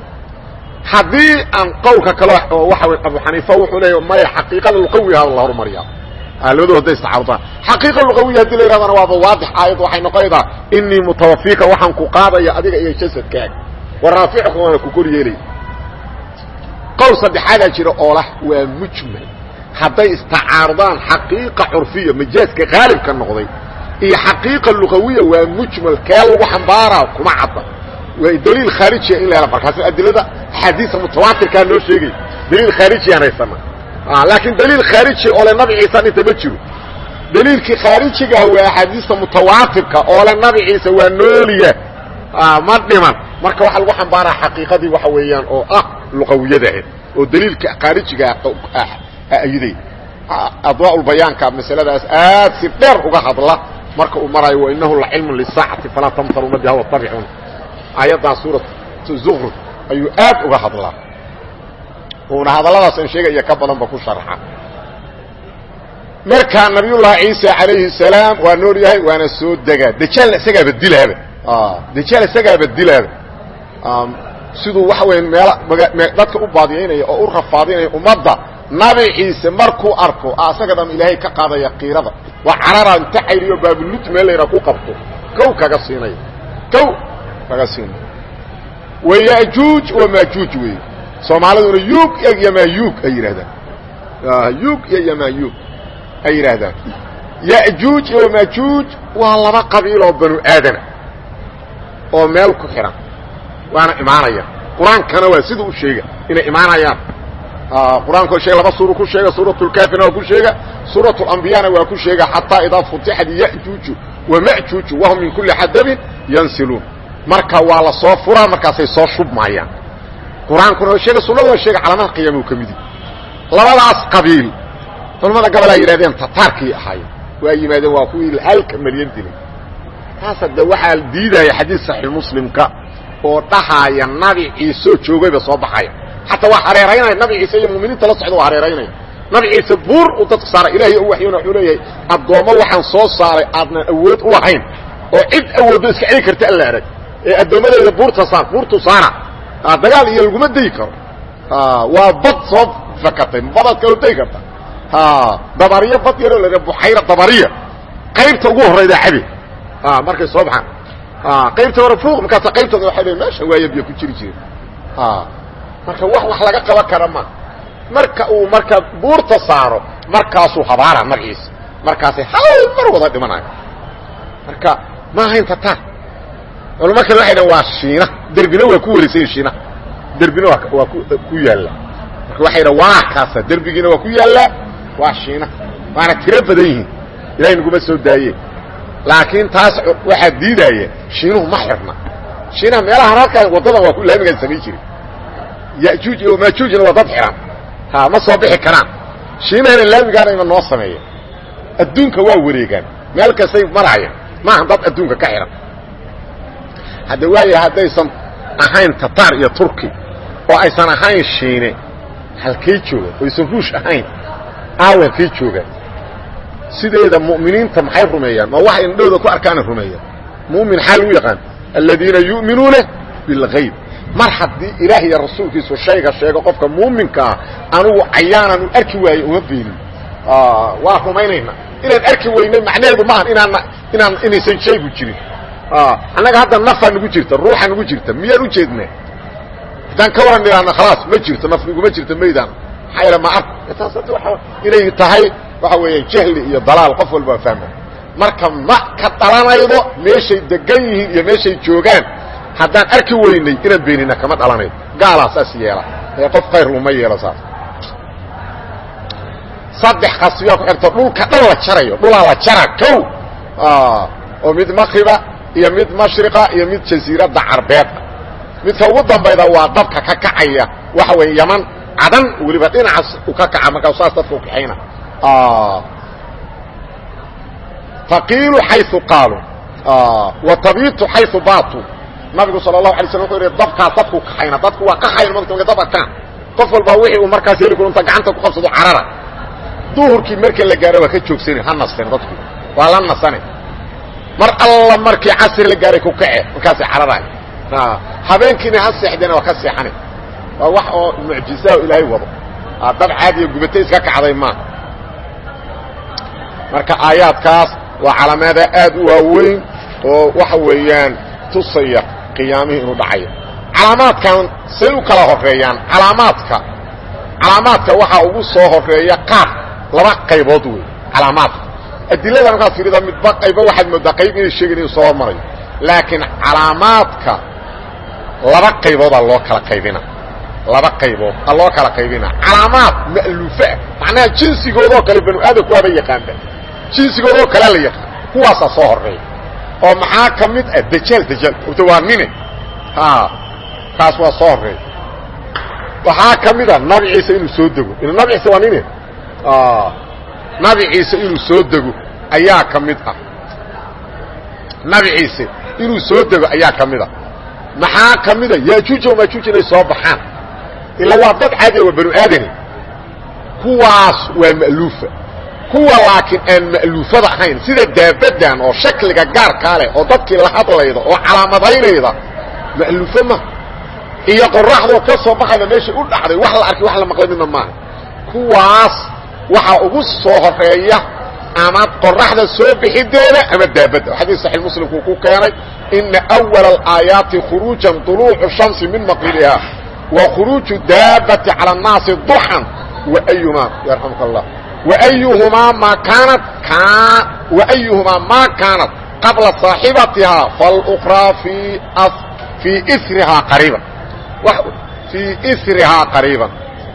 Speaker 1: haddii aan qowlka kale oo waxa wey abu xaniifa wuxuu leeya maya xaqiiqada luqawiha la horumariyaa labadu hadday istacaarudaan xaqiiqa luqawiya hadii la yidhahdana waaba waadix aayad waxay noqonaydaa inii mutawafiika waxaan ku qaadaya adiga iyo jasadkaaga wa raaficuka waana ku kor yeelay qowl saddexaadaa jira oo lah waa mujmal hadday istacaarudaan xaqiiqa curfiya majaaska haalibka noqday iyo xaqiiqa luqawiya waa mujmal kee lagu xambaaraa kuma cadda waa daliil khaarijiya in la hela markaas adilada axaadiisa mutawaatirkaa noo sheegay daliil khaarijiyaan haysana laakiin daliil khaariji oo le nabi ciisa dhinta ma jiro daliilkii khaarijigaah waa axaadiista mutawaatirka oo le nabi ciise waa nooliya ma dhiman marka waxaa lagu xambaaraa xaqiiqadii waxa weeyaan oo ah luqawiyadaah oo daliilka khaarijigaa ayiday adwaaulbayaanka masaladaas aad si dheer uga hadla marka uu maraayo wainahu lacilmun lisaacati falaa tamtaruna biha watabicun aayaddan suuratu zukruf ayuu aad uga hadlaa uuna hadalladaas aan sheegaya ka badanba ku sharxa marka nabiyullaahi ciisa calayhi salaam waa nool yahay waana soo degaa dajaalna isagaaba dilaaba dajaal isagaaba dilaaba siduu waxa weya meel dadka u baadiyaynaya oo u rafaadinaya ummadda nabi ciise markuu arko asaga dham ilaahay ka qaadaya kiirada waa carara inta xayriyo baabulud meel layraa ku qabto kow kaga siinaya kow laga siin wayajuuj wamaajuuj wey soomaaliduna yuug iyo yamaayuug ay yidhahdaan yuug iyo yamaayuug ay yidhaahdaan yajuuj iyo wamaajuuj waa laba qabiil oo banu aadana oo meel ku xihan waana imaanaya qur-aankana waa sida u sheega inay imaanayaan qur-aanko sheega laba suuru ku sheega suurat lkaafirna waa ku sheega suurat lambiyana waa ku sheega xataa idaa futixat yajuuju wamajuuju wahum min kuli xadabin yansiluun marka waa la soo furaa markaasay soo shubmaayaan qur-aankuna waa sheega sunada waa sheega calaamada qiyaama u ka midi labadaas qabiil culamada gobol ay yidhahdeen tataarkii ahaayeen waa yimaadeen waa kuwii halka malyan dilay taas hadde waxaa diidaya xadiis saxiix muslimka oo dhahaaya nabi ciisoo joogayba soo baxaya xataa waa hareeraynaya nabi ciise iyo muminiinta la socda waa hareeraynaya nabi ciise buur uu dadka saaray ilaahay u waxyona wuxuu leeyahay addoommo waxaan soo saaray aadnan awood u lahayn oo cid awooddo iska celi karta alla arag ee addoommadeyda buurta saar buurtu saara dagaal iyo laguma dayi karo waa bad soo fakatay badaad kaloo dayi karta dabariyo bad yaroo la buxayra dabariya qaybta ugu horrayda cabe markay soo baxaan qaybta hore fuuq markaasa qaybtooda waxay leeyn meesha waaya biyo ku jiri jire marka wax wax laga qaban kara ma marka uu marka buurta saaro markaasuu habaara magaciisa markaasay hal mar wada dhimanayo marka ma ahayn tatar culamo kale waxay dhahen waa shiina derbina waa ku wareysanya shiinaha derbina waa waa ku yaalla marka waxay dhahen waa kaasa derbigiina waa ku yaallaa waa shiina waana tiro badan yihiin ilahay naguma soo daaye laakiin taas waxaa diidaya shiinuhu ma xirna shiinaha meelahan halkaa waddadan waa ku laamigaan samayn jiray yajuuj iyo maajuujna waa dad xihan ha ma soo bixi karaan shiinahana laamigaana ima noo sameeya adduunka waa wareegaan meel kastay maraayaan maaha dad adduunka ka xihan hadda waaya haddaysan ahayn tataar iyo turki oo aysan ahayn shiine halkay joogaan oo aysan ruush ahayn aawa halkay joogaan sideeda mu'miniinta maxay rumeeyaan ma waxa indhowda ku arkaana rumeeyaan mu'min xaal u yaqaan aladiina yu'minuuna bilgayb mar haddii ilaah iyo rasuulkiisu shayga sheego qofka muuminkaa anugu cayaanan u arki waaye uma beenin waa rumaynayna inaan arki weynay macnaheedu maahan inaan inaan inaysan shaygu jirin annaga hadda nafaa nagu jirta ruuxa nagu jirta miyaan u jeednaa haddaan ka waran idhaahna khalaas ma jirto naf naguma jirto maydaan maxaa yaele ma ark taas hadda waa inay tahay waxa weeyaan jahli iyo dalaal qof walba waa fahma marka ma ka dhalanaydo meeshay degan yihiin iyo meeshay joogaan haddaan arki weynay inaan beenina kama dhalanaydo gaalaa saas yeela ee qof khayr uma yeelo saas saddex qasbiyaa ku xirta dhulka dhan la jarayo dhulaa la jara kow oo mid makriba iyo mid mashriqa iyo mid jasiiradda carbeeda midka ugu dambayda waa dabka ka kacaya waxa weeye yaman cadan weliba dhinacaas u ka kaca markaa saas dadka u kaxayna taqiilu xayu qaaluu wa tabiitu xayu baatu nabigu sal الlahu alay slam wuxuu yidhi dabkaas dadku kaxayna dadku waa qaxayn marka marka dab arkaan qof walba wixii uu markaas heli karo inta gacanta ku qabsado carara duhurkii marka la gaaro waa ka joogsani ha nasteen dadku waa la nasane mar alla markii casri la gaaray ku kace markaasay cararaay habeenkiina ha seexdeena waa ka seexani waa wax oo mucjiza o ilaahay wado dab caadiya gubatay iska kacday maa marka aayaadkaas waa calaamada aad u waaweyn oo waxa weeyaan tusaya qiyaamihii inuu dhacayo calaamaadkan say u kala horeeyaan calaamaadka calaamaadka waxaa ugu soo horeeya qaar laba qaybood wey calaamaadka adilada markaad fiirida midba qayba waxaad moodaa qayb inay sheegayn inuu soo hormarayo laakiin calaamaadka laba qayboodaa loo kala qaybina laba qaybood a loo kala qaybina calaamaad ma'luufa macnaha jinsigoodoo kale banu aadamku waaba yaqaanba jinsigoodoo kalea la yaqaan kuwaasaa soo horeeya oo maxaa ka mid ah dajaal dajaal ota waa nine kaas waa soo horeeya waxaa ka mid a nabi ciise inuu soo dego nabi ciise waa nine nabi ciise inuu soo dego ayaa ka mid ah nabi ciise inuu soo dego ayaa ka mid a maxaa ka mid a yaajuuj o maajuuj inay soo baxaan ila waa dad caadiya waa banu aadani kuwaas waa ma'luufa kuwa laakiin aan ma'luufada ahayn sida daabadan oo shakliga gaarkaa leh oo dadkii la hadlayda oo calaamadaynayda ma'luufo ma iyo qoraxdoo ka soo baxayda meeshay u dhacday wax la arkay wax la maqlay midna maaha kuwaas waxaa ugu soo horeeya ama qoraxda soo bixideeda ama daabadda xadiis saxiix muslimkuu ku keenay ina awala alaayaati khuruujan duluucu shamsi min maqiliha wa khuruuju daabati cala annaasi duxan waayumaa yarxamka allah waayuhumaa maa kaanat waayuhumaa maa kaanat qabla saaxibatihaa falukhraa fii fii isrihaa qariiban fii isrihaa qariiban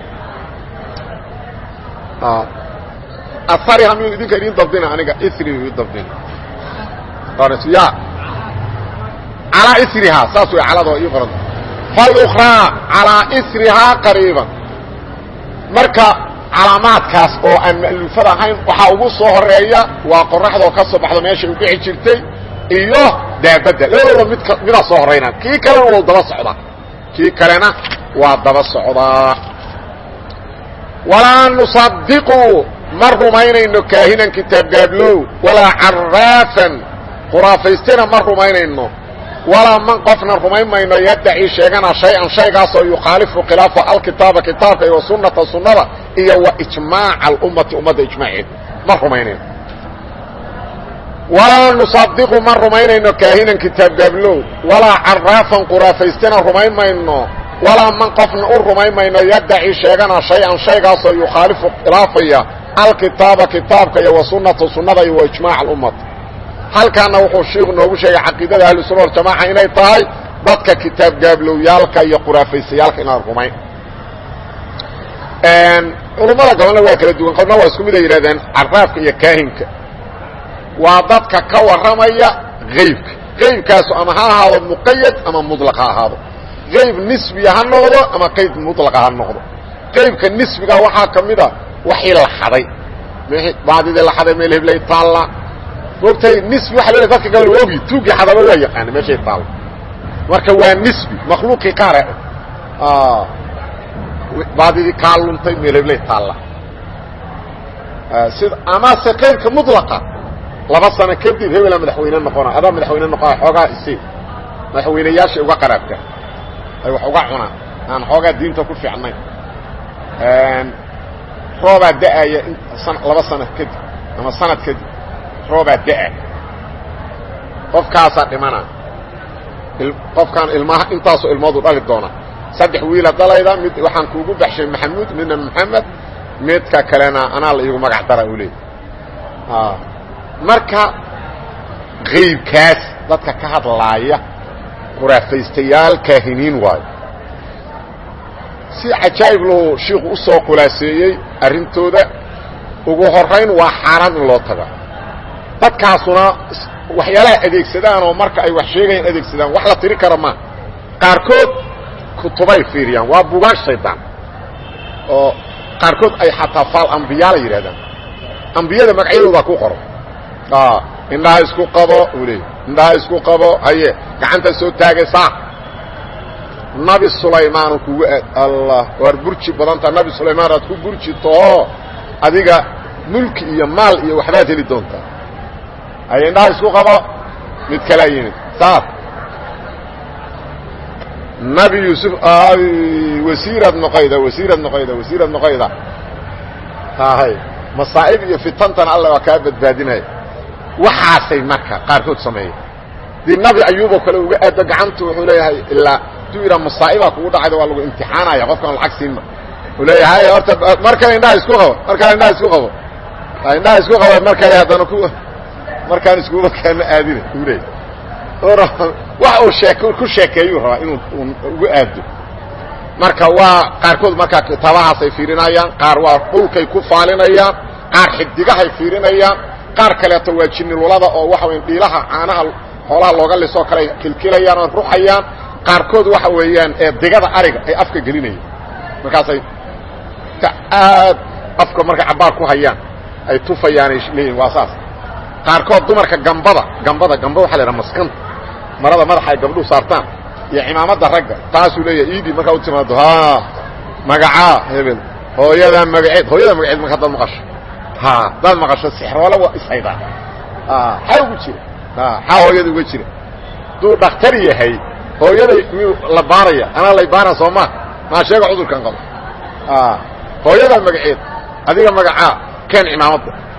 Speaker 1: asariha miyuu idinka idin dabdina aniga isri ii dabdina ya calaa isrihaa saas way caladoo ii qoranta falukhraa calaa isrihaa qariiban marka calaamaadkaas oo aan ma'luufad ahayn waxaa ugu soo horeeya waa qoraxdoo ka soo baxdo meeshay u dhici jirtay iyo daabadda labadooda midka midaa soo horayna kii kalena wuu daba socdaa kii kalena waa daba socdaa walaa nusadiqu ma rumaynayno kaahinan kitaabgaablow walaa caraafan khuraafaystena ma rumaynayno walaa man qofna rumayn mayno yaddaci sheegana shay-an shaygaasoo yukhaalifu khilaafa alkitaaba kitaabka iyo sunnata sunnada iyo wa ijmaaca alummati ummadda ijmaaceed ma rumaynayno walaa nusadiqu ma rumaynayno kaahinan kitaabgaablow walaa caraafan khuraafaystena rumayn mayno walaa man qofna u rumayn mayno yaddaci sheegana shay-an shaygaasoo yukhaalifu khilaafaya alkitaaba kitaabka iyo wa sunnata sunnada iyo wa ijmaaca alummati halkaana wuxuu shiiku noogu sheegay caqiidada ahlusuna waljamaaca inay tahay dadka kitaab gaabloowyaalka iyo khuraafaysayaalka inaan rumayn culummada gobolna waa kala duwan qolna waa isku mid ay yidhahdeen caraafka iyo kaahinka waa dadka ka warramaya haybka haybkaasu ama ha ahaado muqayad ama mudlaq ha ahaado hayb nisbiya ha noqdo ama qayb mudlaqa ha noqdo qaybka nisbiga waxaa ka mid a waxii la xaday baadidii la xaday meel heblay taalla moogtahay nisbi waxa leedahay dadka gabal ogi tuugii xadaba waa yaqaana meeshay taalla marka waa nisbi makhluuqii qaare baadidii kaa luntay meel heblay taalla sida amase qaybka mudlaqa laba sano kadib hebela madaxweyne noqona adaa madaxweyne noqona xoogaa isi madaxweynayaashay uga qaraabka ay wax uga cunaan aan xoogaa diinta ku fiicnayn roobaa da'aya laba sano kadib ama sanad kadib roobaa da'a qofkaasaa dhimana qofkaan ilmaha intaasoo ilmoodu dhali doona saddex wiila dhalayda mid waxaan kuugu baxshay maxamuud midna maxamed midka kalena anaa la iigu magac dara u leey marka kaybkaas dadka ka hadlaaya khuraafaystayaal kaahiniin waayo si cajaa'ib lahu shiiku u soo khulaaseeyey arrintooda ugu horayn waa xaaraan in loo taga dadkaasuna waxyaalaha adeegsadaan oo marka ay wax sheegayaan adeegsadaan wax la tiri kara maa qaarkood kutubay fiiriyaan waa bugaag shaydaan oo qaarkood ay xataa faal ambiyaa la yidhahdaan ambiyada magacyadoodaa ku qoran indhaha isku qabo uu leey indhaha isku qabo haye gacanta soo taagaysaa nabi sulaymaanu kugu aad allah waar burji badanta nabi sulaymaan aad ku burji taho adiga mulki iyo maal iyo waxbaad heli doontaa haye indhaha isku qabo mid kalaa yimid saas nabi yuusuf wasiirad noqayda wasiirad noqayda wasiirad noqayda hay masaa'ib iyo fitantana alla waa kaa badbaadinaya waxaasay marka qaarkood sameeya dii nabi ayuuboo kale uga aado gacantu wuxuu leeyahay ilaa haduu yidhaa masaa'ibaa kugu dhacayda waa lagu imtixaanaya qofkaan lacag siinma uu leeyahay horta mar kale indhaha isku qabo mar kale indhaha isku qabo indhaha isku qabo mar kale haddana ku markaan iskuba kaama aadina uu leeyahy wax uu sheek ku sheekeeyuu rabaa inuu ugu aado marka waa qaarkood markaa kitaabahaasay fiirinayaan qaar waa dhulkay ku faalinayaan qaar xidigahay fiirinayaan qaar kaleeto waa jinnilulada oo waxa weya dhiilaha caanaha xoolaha looga lisoo kale ay kilkilayaan oo ruxayaan qaarkood waxa weeyaan ee digada ariga ay afka gelinayaan markaasay aad afka markay cabbaar ku hayaan ay tufayaanay leeyihin waa saas qaarkood dumarka gambada gambada gamba waxa la yidhaha maskanta marada madaxa ay gabdhuhu saartaan iyo cimaamadda ragga taasuu leeyahay iidii markaa u timaado ha magacaa hebel hooyadaa magaceed hooyada magaceed marka hadaad maqasho ha hadaad maqasho sixroole waa ishaydaa xaa ugu jira xaa hooyada uga jira hadduu dhakhtar yahay hooyaday miyuu la baaraya anaa lay baara soo maa maa sheega cudurkan qabo hooyadaa magaceed adiga magacaa keen cimaamadda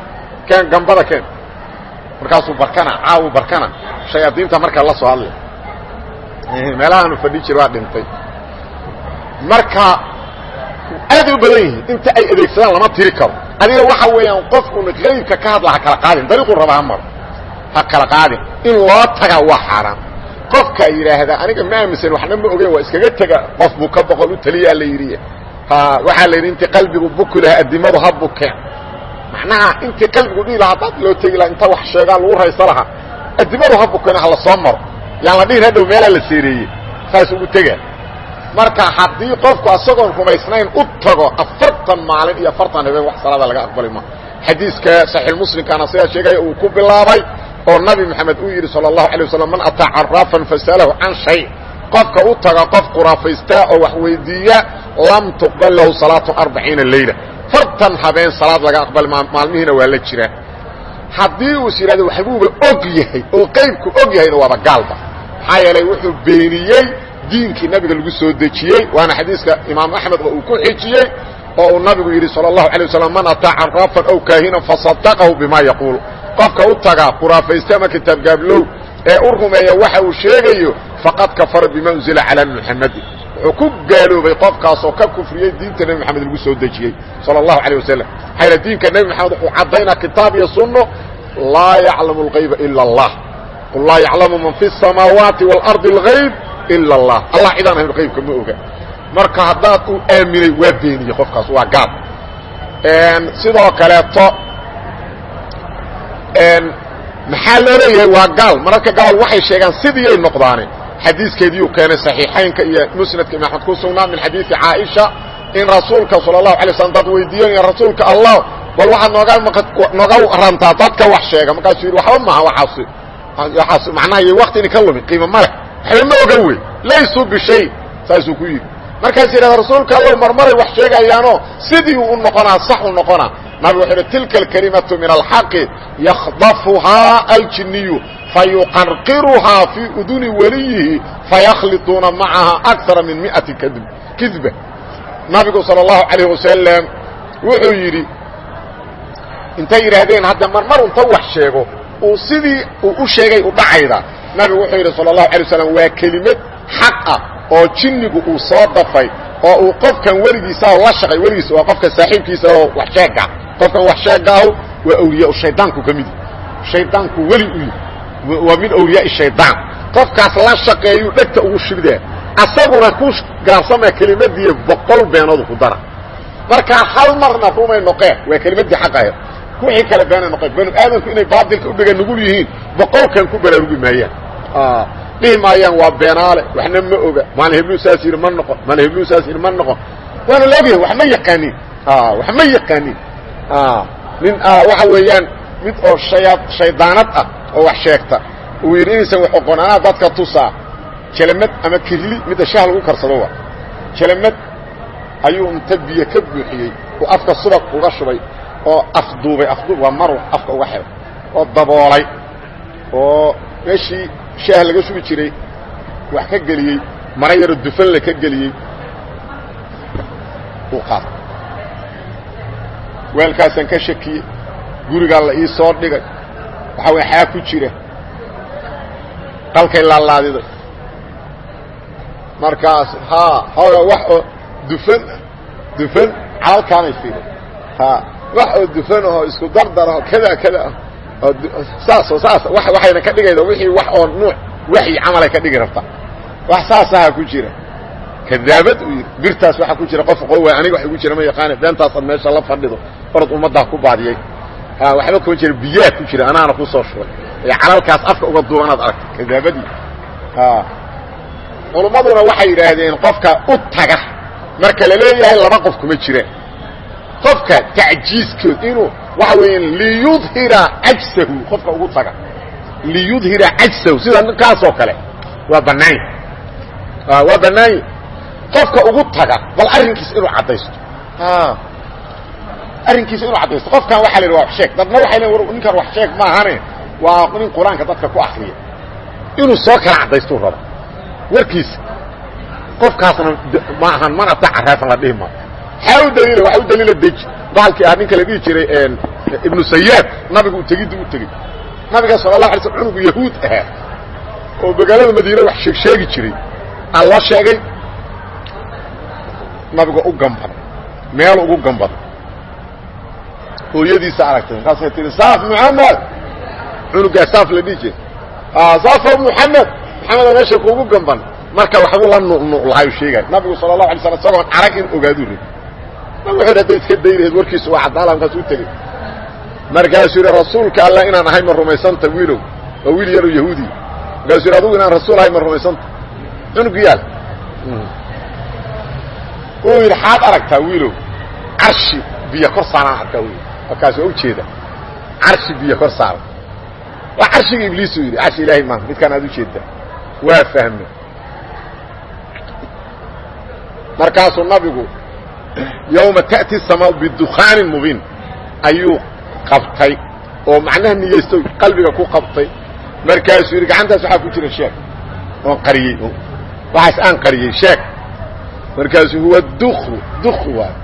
Speaker 1: keen gambada keen markaasuu barkana caawu barkana shayaadiinta markaa la soo hadlay meelahaanu fadhi jir waa dhintay marka aad u badan yihiin inta ay adeegsadaan lama tiri karo adiga waxa weeyaan qofkuna qaybka ka hadla ha kala qaadin dariiquu raba ha maro ha kala qaadin in loo taga waa xaaraan qofka yidhaahdaa aniga ma aaminsan waxna ma ogeyn waa iskaga tega qof buu ka boqol u taliyaa la yidhi ha waxaa la yidhi intii qalbigu buki lahaa addimadu ha bukeen macnaha intii qalbigu dhihi lahaa dad loo tegi lahaa inta wax sheegaan lagu raysa lahaa addimadu ha bukeen ha la soo maro yaan la dhihin hadhow meelaa la seereeyey saas ugu tegaa marka haddii qofku asagoon rumaysnayn u tago afartan maalin iyo afartan habeen wax salaada laga aqbali ma xadiiska saxiixmuslimkaana sidaa sheegaya uu ku bilaabay oo nabi moxamed uu yidhi sala allahu alay wasalam man ataa caraafan fasalahu can shay qofka u taga qof khuraafaystaa oo wax weydiiya lam tuqbal lahu salaatu arbaciina leyla fartan habeen salaad laga aqbali maalmihiina waa la jiraa haddii uus yidhahdo waxbuuba og yahay oo qaybku og yahayna waaba gaalba maxaa yeelay wuxuu beeniyey diinkii nabiga lagu soo dejiyey waana xadiiska imaam axmed oo uu ku xijiyey oo uu nabigu yidhi salى الlahu عalيه waslm man ataa caraafan aw kaahinan faصadaqahu bima yaquul qofka u taga khuraafayste ama kitaab gaablow ee u rumeeya waxa uu sheegayo faqad kafara bima unzila calى muxamadi wuxuu ku gaaloobay qofkaasoo ka kufriyey diinta nebi moxamed lagu soo dejiyey salى الlahu عalيه waslm maxaa diinka nebi moxamed wuxuu caddaynaa kitaab iyo sunno laa yaclamu اlغayba ilا اllah qul laa yaclamu man fi الsamaawaati واlarضi اlغayb ila allah allah cidaan ahayn qaybka ma oga marka haddaad u aaminay waa beeniye qofkaas waa gaal sidoo kaleeto maxaa loo leeyahay waa gaal mararka gaal waxay sheegaan sidiiyay noqdaane xadiiskeediiu keenay صaxiixaynka iyo musnadka ibn axmed ku sugnaa min xadiisi caaisha in rasuulka salى الlahu alay slam dad weydiiyanaya rasuulka allah bal waxaad nooga nooga rantaa dadka wax sheega markaasuu yidhi waxba maaha waaas waaas macnaha iyo wakti idinka lumin qiimo ma leh waxba ma ogan wey laysuu bishay saasuu ku yidhi markaas yidhahda rasuulka allow marmaray wax sheegayaanoo sidii u noqonaa sax u noqonaa nabig wuxuu yidhi tilka alkalimatu min alxaqi yakhdafuhaa aljiniyu fayuqarqiruhaa fii uduni weliyihi fayakhliطuuna macaha akara min miati kidba nabigu salى اllahu alayh wasalam wuxuu yidhi intay yidhaahdeen hadda marmar unta wax sheego uu sidii uu u sheegay u dhacayda nabigu wuxuu yidhi salى الlahu alay waslam waa kelimad xaq ah oo jinnigu uu soo dafay oo uu qofkan weligiisa la shaqay weligiisa waa qofka saaxiibkiisa oo wax sheega qofkan wax sheegaahu waa awliyaa shaydaanku ka midi shaydaanku weli u yihi waa min awliyaai shaydaan qofkaas la shaqeeyuu dhegta ugu shibdee asaguna ku gaabsamaya kelimadii boqol beenood ku dara markaa hal marna rumay noqeen waa kelimadii xaqahe wixii kale beena noqeen banu aadamku inay baadilka udhiga nugul yihiin boqolkan ku baraarugi maayaan dhihi maayaan waa beenaale waxna ma oga maalin heblu saas yidhi ma noqon maalin heblu saas yidhi ma noqon waana la ogyahay wax ma yaqaanin wax ma yaqaanin nin waxa weeyaan mid oo haya shaydaanad ah oo wax sheegta uu yidhi inaysan wax oqon anaa dadka tusaa jelamad ama kirli midda shaah lagu karsado wa jelamad ayuu inta biyo ka buuxiyey uu afka subag uga shubay oo afduubay afduub waa maru afka uga xiray oo daboolay oo meeshii shaah laga shubi jiray wax ka geliyey mara yaro dufanle ka geliyey uu qaatay weelkaasaan ka shakiyey gurigaa la ii soo dhigay waxaa way xaa ku jira qalkay laalaadiday markaas haa hooga wax oo dufan dufan calalkaanay fiiday ha wax oo dufan ahoo isku dardar aho kada kada ah oo saasoo saas waxayna ka dhigayda wixii wax oo nuuc waxyi camalay ka dhigi rabta wax saasaha ku jira kadaabad uu yidhi birtaas waxaa ku jira qof qowa aniga wax igu jira ma yaqaane beentaasaad meesha la fadhido orod ummaddaa ku baadiyey waxba kuma jira biyaa ku jira anaana ku soo shubay ee calalkaas afka uga duubanaad aragta kadaabadii culummaduna waxay yidhaahdeen qofka u taga marka la leeyahay laba qof kuma jiraan qofka tacjiiskood inuu waxa weeyaan liyudhira cajsahu qofka ugu taga liyudhira cajsahu sida ninkaasoo kale waa bannaany waa bannaanye qofka ugu taga bal arrinkiisa inuu caddaysto arrinkiisa inuu caddaysto qofkan waxa la yidhi waa wax sheeg dadna waxay leein ninkan wax sheeg maahane waa nin qur-aanka dadka ku akriya inuu soo kala caddaystuu raba warkiisa qofkaasna ma ahan mana ta caraafan la dhihi maayo xaa u daliila waxa u daliila deji bahalkii ah ninka la dhihi jiray yidha ibnu sayaad nabigu tegiddi u tegey nabiga sala la alay sl cunugu yahuud ahaa oo magaalada madiine wax sheeg sheegi jiray aa loo sheegay nabiga u gambaday meel ugu gambaday hooyadiisa aragtay markaasay tihi saaf muxamed cunugaa saaf la dhihi jira saafo muxamed maxameda meesha kuugu gamban marka waxbuu la nu'nu'lahayu sheegay nabigu sala allahu alay slam isagoon arag in ogaaduu ri nabig wuxu hadday iska daynaheed warkiisu waa caddaala markaas u tegey markaasuu yidhi rasuulka alla inaan ahay ma rumaysanta wiilow waa wiil yaroo yahuudiya markaasuu yidhi adugu inaan rasuul ahay ma rumaysanta cunug yaal uu yidhi xaad aragtaa wiilow carshi biyo kor saaraan arkaa wiil markaas waa ujeeda carshi biyo kor saaran waa carshiga ibliisuu yidhi carshi ilaahay maaha midkaan aad ujeedda waa fahme markaasuu nabigu yowma ta'ti samaa bidukaanin mubiin ayuu qabtay oo macnaha niyeysto qalbiga ku qabtay markaasuu yidhi gacantaas waxaa ku jira sheeg oon qariyey waxaas aan qariyey sheeg markaasuu huwa dukru dukru waay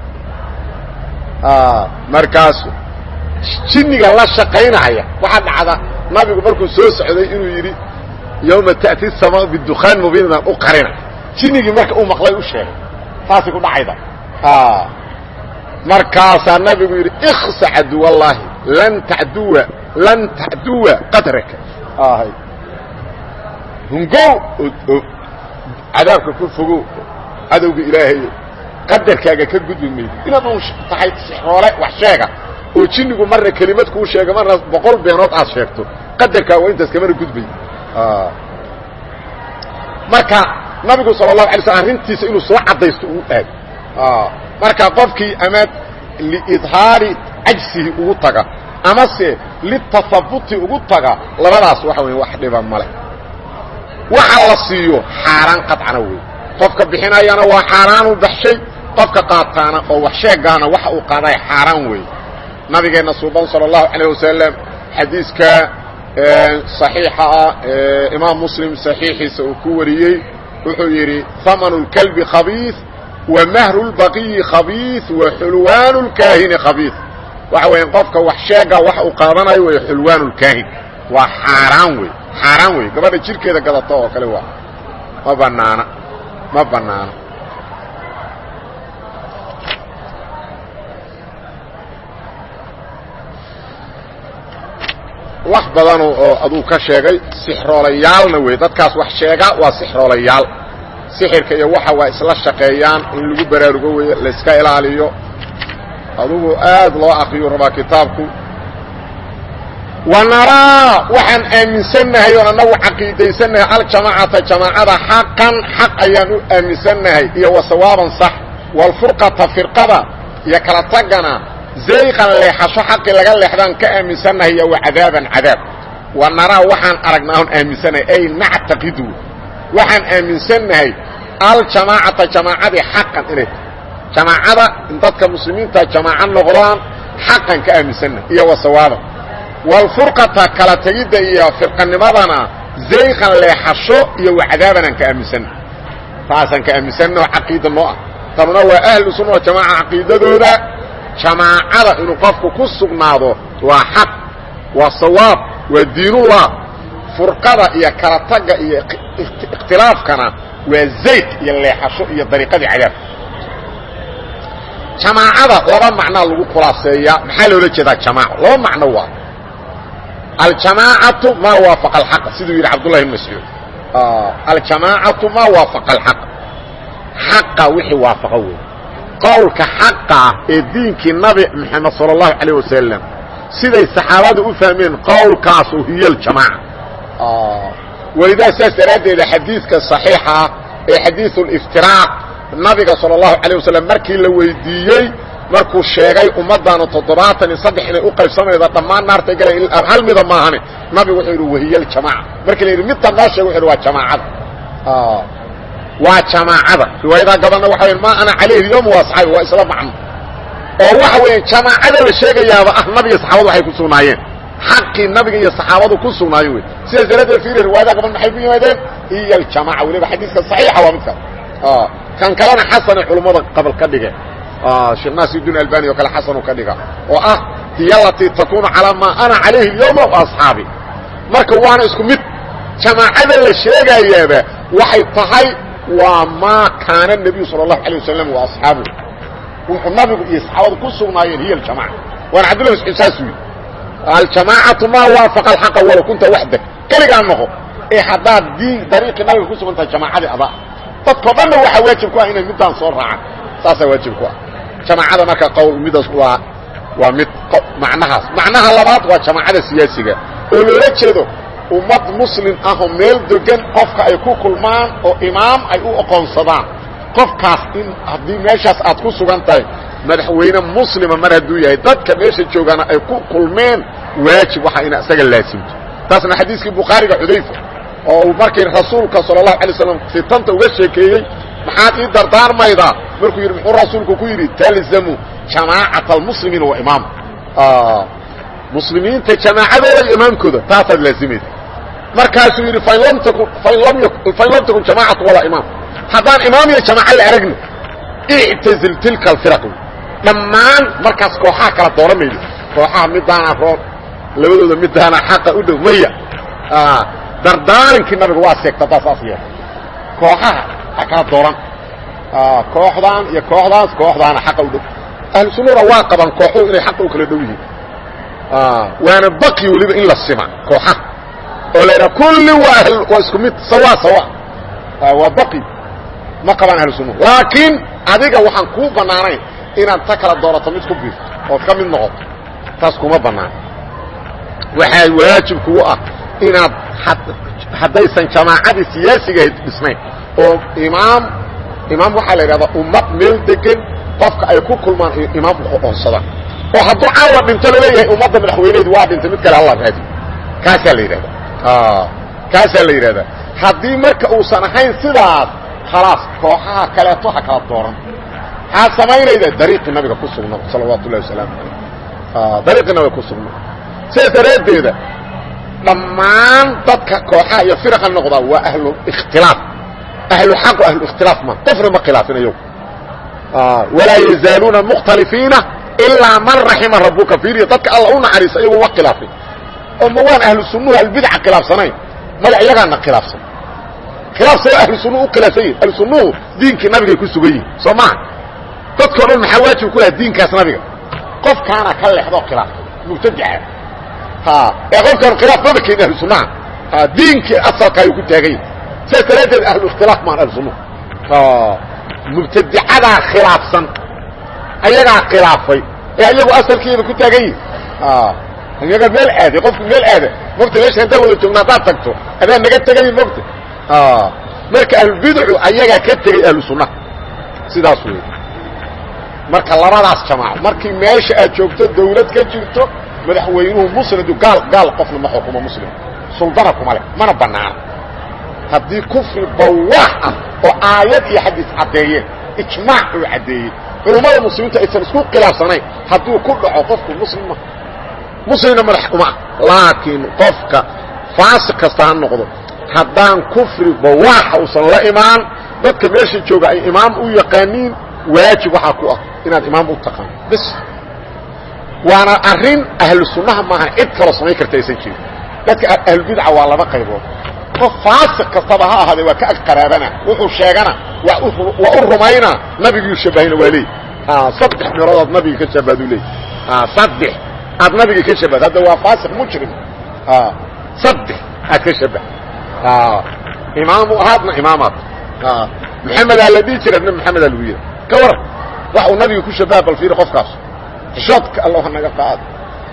Speaker 1: markaasu jinniga la shaqaynaya waxaa dhacda nabigu markuu soo socday inuu yidhi yowma ta'ti samaa bidukaan mubiin baan u qarina jinnigii marka uu maqlay u sheegay saasay ku dhacayda markaasaa nabigu yidhi iksa caduwallaahi lan taduwa lan tacduwa qadraka hungow oo cadaabka ku fogow cadowga ilaahayo qadarkaaga ka gudbi maydo inaad un tahay sixroole wax sheega oo jinnigu marna kelimad kuu sheega marna boqol beenood aad sheegto qadarkaaga waa intaas kamana gudbay marka nabigu sala allahu alay slm arrintiisa inuu soo caddaysto uu aad marka qofkii ama liidhaari cajsihi ugu taga amase litahabuti ugu taga labadaas waxa weya wax dhiba male waxa la siiyo xaaraan qadcana wey qofka bixinayana waa xaaraanuu baxshay qofka qaataana oo wax sheegaana waxa uu qaaday xaaraan wey nabigeenna suuban salى الlahu عalيه wasalam xadiiska صaxiixa ah imaam muslim صaxiixiisa uu ku wariyey wuxuu yidhi hamn اlkalbi khabiiث wamahru اlbaqiyi khabiiث waxulwaan اlkaahini khabiiث waxa weya qofka wax sheega waxa uu qaadanayo way xulwaan اlkaahin waa xaaraan wey xaaraan wey gabadha jirkeeda gadata oo kale waa ma banaana ma banaano wax badan oo aduu ka sheegay sixroolayaalna wey dadkaas wax sheega waa sixroolayaal sixirka iyo waxa waa isla shaqeeyaan in lagu baraarugo wey layska ilaaliyo adugu aad loo akriyu rabaa kitaabku wanaraa waxaan aaminsannahay oon annagu caqiidaysannahay aljamaacata jamaacada xaqan xaq ayaan u aaminsannahay iyo wasawaaban sax walfurqata firqada iyo kala tagana zayqan leexasho xaqii laga leexdaan ka aaminsannahay iyo wacadaaban cadaab wanaraa waxaan aragnaa oon aaminsannahay ay nactaqidu waxaan aaminsannahay aljamaacata jamaacadii xaqan inay jamaacada in dadka muslimiinta jamaaco noqdaan xaqan ka aaminsannahay iyo wasawaaban walfurqata kala tegidda iyo firqanimadana zayqan leexasho iyo wacdaabanaan ka aaminsannahay taasaan ka aaminsannaho caqiida noo ah tanuna waa ahlu sunna jamaaca caqiidadooda jamaacada inuu qofku ku sugnaado waa xaq waa sawaab waa diinullah furqada iyo kala tagga iyo ikhtilaafkana waa zayq iyo leexasho iyo dariiqadii cadaab jamaacada laba macnaa lagu khulaaseeyaa maxaa loola jeedaa jamaaco laba macno waa aljamaacatu maa waafaqa alxaqa siduu yidhi cabdullahi bn mascuud aljamaacatu maa waafaqa alxaq xaqa wixii waafaqa wey qowlka xaqa ah ee diinkii nabi maxamed sala allahu calayh wasalam siday saxaabadu u fahmeen qowlkaasu hiyo aljamaaca welidaa saas daraaddeeda xadiidka saxiixa ah ee xadiidu liftiraaq nabiga sala allahu calayh wasalam markii la weydiiyey markuu sheegay ummaddaanu toddobaatan iyo saddex inay u qaybsamayda dhammaan naartay galay hal mida maahane nabigu wuxuu yidhi wahiya aljamaaca markii la yidhi midtan noo sheeg wuxu yidhi waa jamaacada waa jamaacada riwaayadaa gabanna waxa wya ma ana calayhi yom waa saxaabi waa isla macno oo waxa weeye jamaacada la sheegayaaba ah nabiga saxaabadu waxay ku sugnaayeen xaqii nabiga iyo saxaabadu ku sugnaayeen wey sidaas daraaddeed fiiri riwaayadaha gaban maxay ku yimaadeen iyo aljamaaca weliba xadiiska saxiixa waa midkaas kan kalena xasanay culummada qabal ka dhigeen sheekh naasiruddin albani oo kale xasanu ka dhiga oo ah hiy alatii takunu calaa maa ana calayhi اlyawma وaصxaabi marka waana isku mid jamaacada la sheegayaaba waxay tahay waa maa kaana النabiyu salى الlahu عalيه wasalam وaصxaabu wuxuu nabigu iyo saxaabadu ku sugnaayeen hiy اjamaca waana cabdillah mascuud saasuu yidhi aljamaacatu maa waafaqa alxaqa walow kunta waxdak keligaa noqo ee haddaad diin dariiqii nabiga ku sugan tahay jamaacadii adaa dadkao dhanna waxaa waajib ku ah inay middaan soo raacaan saasaa waajib ku ah jamaacada marka qowl midaas waa waa mid macnahaas macnaha labaad waa jamaacada siyaasiga oo loola jeedo ummad muslim ahoo meel degan qofka ay ku kulmaan oo imaam ay u oqoonsadaan qofkaas in haddii meeshaas aad ku sugan tahay madaxweyne muslima mar hadduu yahay dadka meesha joogaana ay ku kulmeen waajib waxaa ina isaga laasimto taasna xadiiskii bukhaariga xudayfa oo uu markii rasuulka sala allahu alay slam fitanta uga sheekeeyey maxaad ii dardaarmaydaa markuu yidhi muxuu rasuulku ku yidhi talzamu jamaacata almuslimiina wa imaam muslimiinta jamaacadooda iyo imaamkooda taasaad laazimaysa markaasuu yidhi fain lam takun fain lam takun jamaacatu walaa imaam haddaan imaam iyo jamaaca la aragna ictazil tilka alfiraq dhammaan markaas kooxaha kala dooran maydo kooxaha midaana roon labadooda midaana xaqa u dhow maya dardaarinkii nabiga waa seegta haddaa saas yeela kooxaha ha kala dooran kooxdaan iyo kooxdaas kooxdaana xaqa u dhow ahlu sunnada waa qabaan kooxuhu inay xaqa u kala dhow yihiin waana baqi weliba in la sima kooxaha oo la yidhaha kulli waa waa isku mid sawa sawa waa baqi ma qabaan ahlu sunnahu laakiin adiga waxaan kuu bannaanayn inaad ta kala doorato mid ku biirto ood ka mid noqoto taas kuma bannaan waxaa waajib kugu ah inaad haddaysan jamaacadii siyaasiga dhisnayn oo imaam imaam waxaa la yidhahdaa ummad meel degan qofka ay ku kulmaan imaam uqoonsadaan oo hadduu caawa dhinto laleeyahay ummadda madaxweyneedu waa dhintay mid kale alla raadi kaasaa la yidhahdaa kaasaa la yidhahdaa haddii marka uusan ahayn sidaas khalaas kooxaha kaleeto ha kala dooran maxaad samaynayda dariiqii nabiga ku sugna salawaatu ullahi wasalaamu calayh dariiqii nabiga ku sugna sidaas daraaddeeda dhammaan dadka kooxaha iyo firaqa noqdaa waa ahlu ikhtilaaf ahlu xaq o ahlu ikhtilaaf ma qofna ma khilaafin ayagu walaa yazaaluuna mukhtalifiina ilaa man raxima rabuka fiiriya dadka alla u naxariisa iyagu ma khilaafin oo ma waan ahlu sunnuhu ahlubidca khilaafsanayn maya iyagaana khilaafsan khilaaf say ahlu sunnuhu u khilaafsan yihin ahlu sunnuhu diinkii nabigay ku sugan yihin soo maha dadkao dhan maxaa waajib ku laha diinkaas nabiga qofkaana ka leexdoo khilaafay mubtadica ee qofkaan khilaaf maba keenin ahlu sunnaha diinkii asalka ayuu ku taagan yahay sidaas daraaddeed ahlu ikhtilaaf maan ahlu sunnuhu mubtadicadaa khilaafsan ayagaa khilaafay ee iyagu asalkeeda ku taagan yihin iyaga meel aaday qofku meel aada mogta meesha haddaan wada joogna haddaad tagto adaa naga tegay mogta marka ahlubidcu ayagaa ka tegay ahlu sunnaha sidaas wey marka labadaas jamaaco markii meesha aad joogto dawlad ka jirto madaxweynuhu muslidu gaal gaal qofna ma xukumo muslim suldana kuma leh mana banaana haddii kufri bawaax ah oo aayad iyo xadiis caddeeyeen ijmaac uu caddeeyey culummada muslimiinta aysan isku khilaafsanayn hadduu ku dhaco qofku muslima muslimna madax uma ah laakiin qofka faasiq kasta ha noqdo haddaan kufri bawaaxa uusan la imaan dadka meesha jooga ay imaam u yaqaaniin waajib waxaa ku ah inaad imaam u taqaan bis waana arrin ahlu sunnaha maaha cid kaloo samayn karta aysan jirin dadka ahlubidca waa laba qaybood qof faasiq kastaba ha ahaadee waa ka ag qaraabana wuxuu sheegana waa u rumaynaa nabiguu shabahayna waa leey saddex meelood aad nabiga ka shabahadu leey saddex aad nabiga ka shabahd hadda waa faasiq mujrim saddex aad ka shabah imaamu ahaadna imaamaad maxamedaa la dhihi jira nabi maxamedaa lagu yidha ka waran wax uu nabiga ku shabaha bal fiiri qofkaas xishoodka alla naga qaado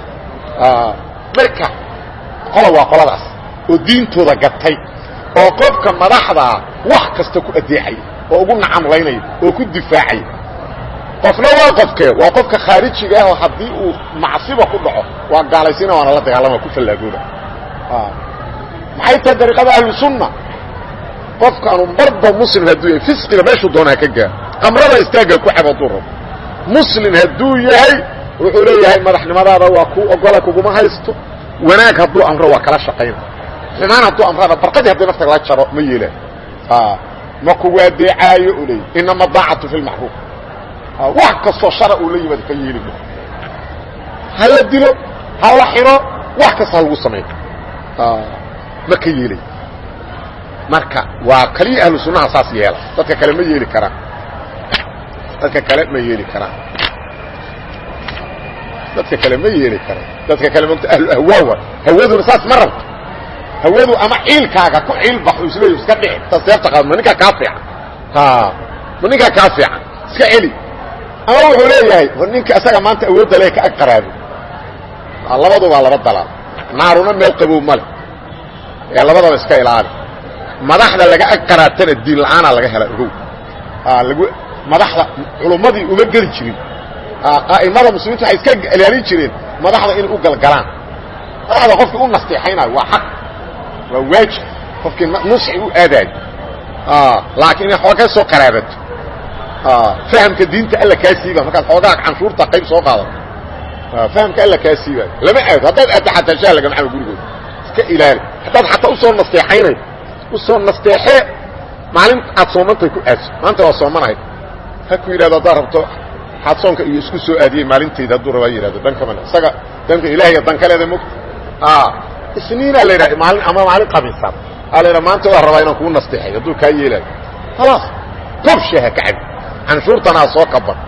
Speaker 1: marka qola waa qoladaas oo diintooda gatay oo qofka madaxdaa wax kasta ku adeecay oo ugu nacamlaynaya oo ku difaacay qofna waa qofkee waa qofka khaarijiga ah oo haddii uu macsiba ku dhaco waa gaalaysiina waana la dagaalama ku fallaagooda maxay tahay dariiqada ahlu sunna qofkaanu marba muslim hadduu yahay fisqiga meeshuu doona ha ka gaaro qamrada istaagga ku cab hadduu rabo muslim hadduu yahay wuxuu leeyahay madaxnimadaada waa ku ogola kuguma haysto wanaag hadduu amro waa kala shaqayna xumaan hadduu amrana barqadii haddii nafta la jaro ma yeelaan ma kugu adeecaayo u leey inama daacatu fi lmacruuf wax kastoo shara uu la yimaado ka yeeli ma ha la dilo ha la xiro wax kasta ha lagu sameeyo ma ka yeelay marka waa kaliya ahlu sunnaha saas yeela dadka kale ma yeeli karaan dadka kale ma yeeli karaan dadka kale ma yeeli karaan dadka kale mota ahlu ahwaawa hawaduna saas ma rabto hawadu ama ciilkaaga ku ciil baxo isleey iska dhici ta seefta qaad ma ninkaa kaa fiican ma ninkaa kaa fiican iska celi ama wuxuu leeyahay war ninka isaga maanta awoodda le ka ag qaraabo labadubaa laba dalaal naaruna meel qabow male ee labadaba iska ilaali madaxda laga ag qaraatana diin la'aanaa laga hela ogow lag madaxda culummadii uma geli jirin a'imada muslimiinta waxay iska ilaalin jireen madaxda inay u galgalaan madaxda qofkii u nasteexaynayo waa xaq waa waajib qofkii nusxi u aadaayo laakiin inay xooga soo qaraabato fahamka diinta alla kaa siiba markaad xoogaa canshuurta qayb soo qaadato fahamka alla kaa siibayo lama aado haddaad aadto xataa shaah lagama cabo gurigooda iska ilaali haddaad xataa usoo nasteexaynay usoo nasteexee maalin aad soomantay ku aadso maanta waa soomanahay ha ku yidhahdo haddaad rabto waxaad soonka iyo isku soo aadiyey maalintayda hadduu rabaa yidhahdo dan kamale isaga danka ilaahiya dan kaleeda mogta isniinaa la yidhaha maalin ama maalin qabiisan aa la yidhaha maanta waa rabaa inaan kuu nasteexay hadduu kaa yeelaayo khalaas qof shaha ka cabi canshuurtanaa soo kaban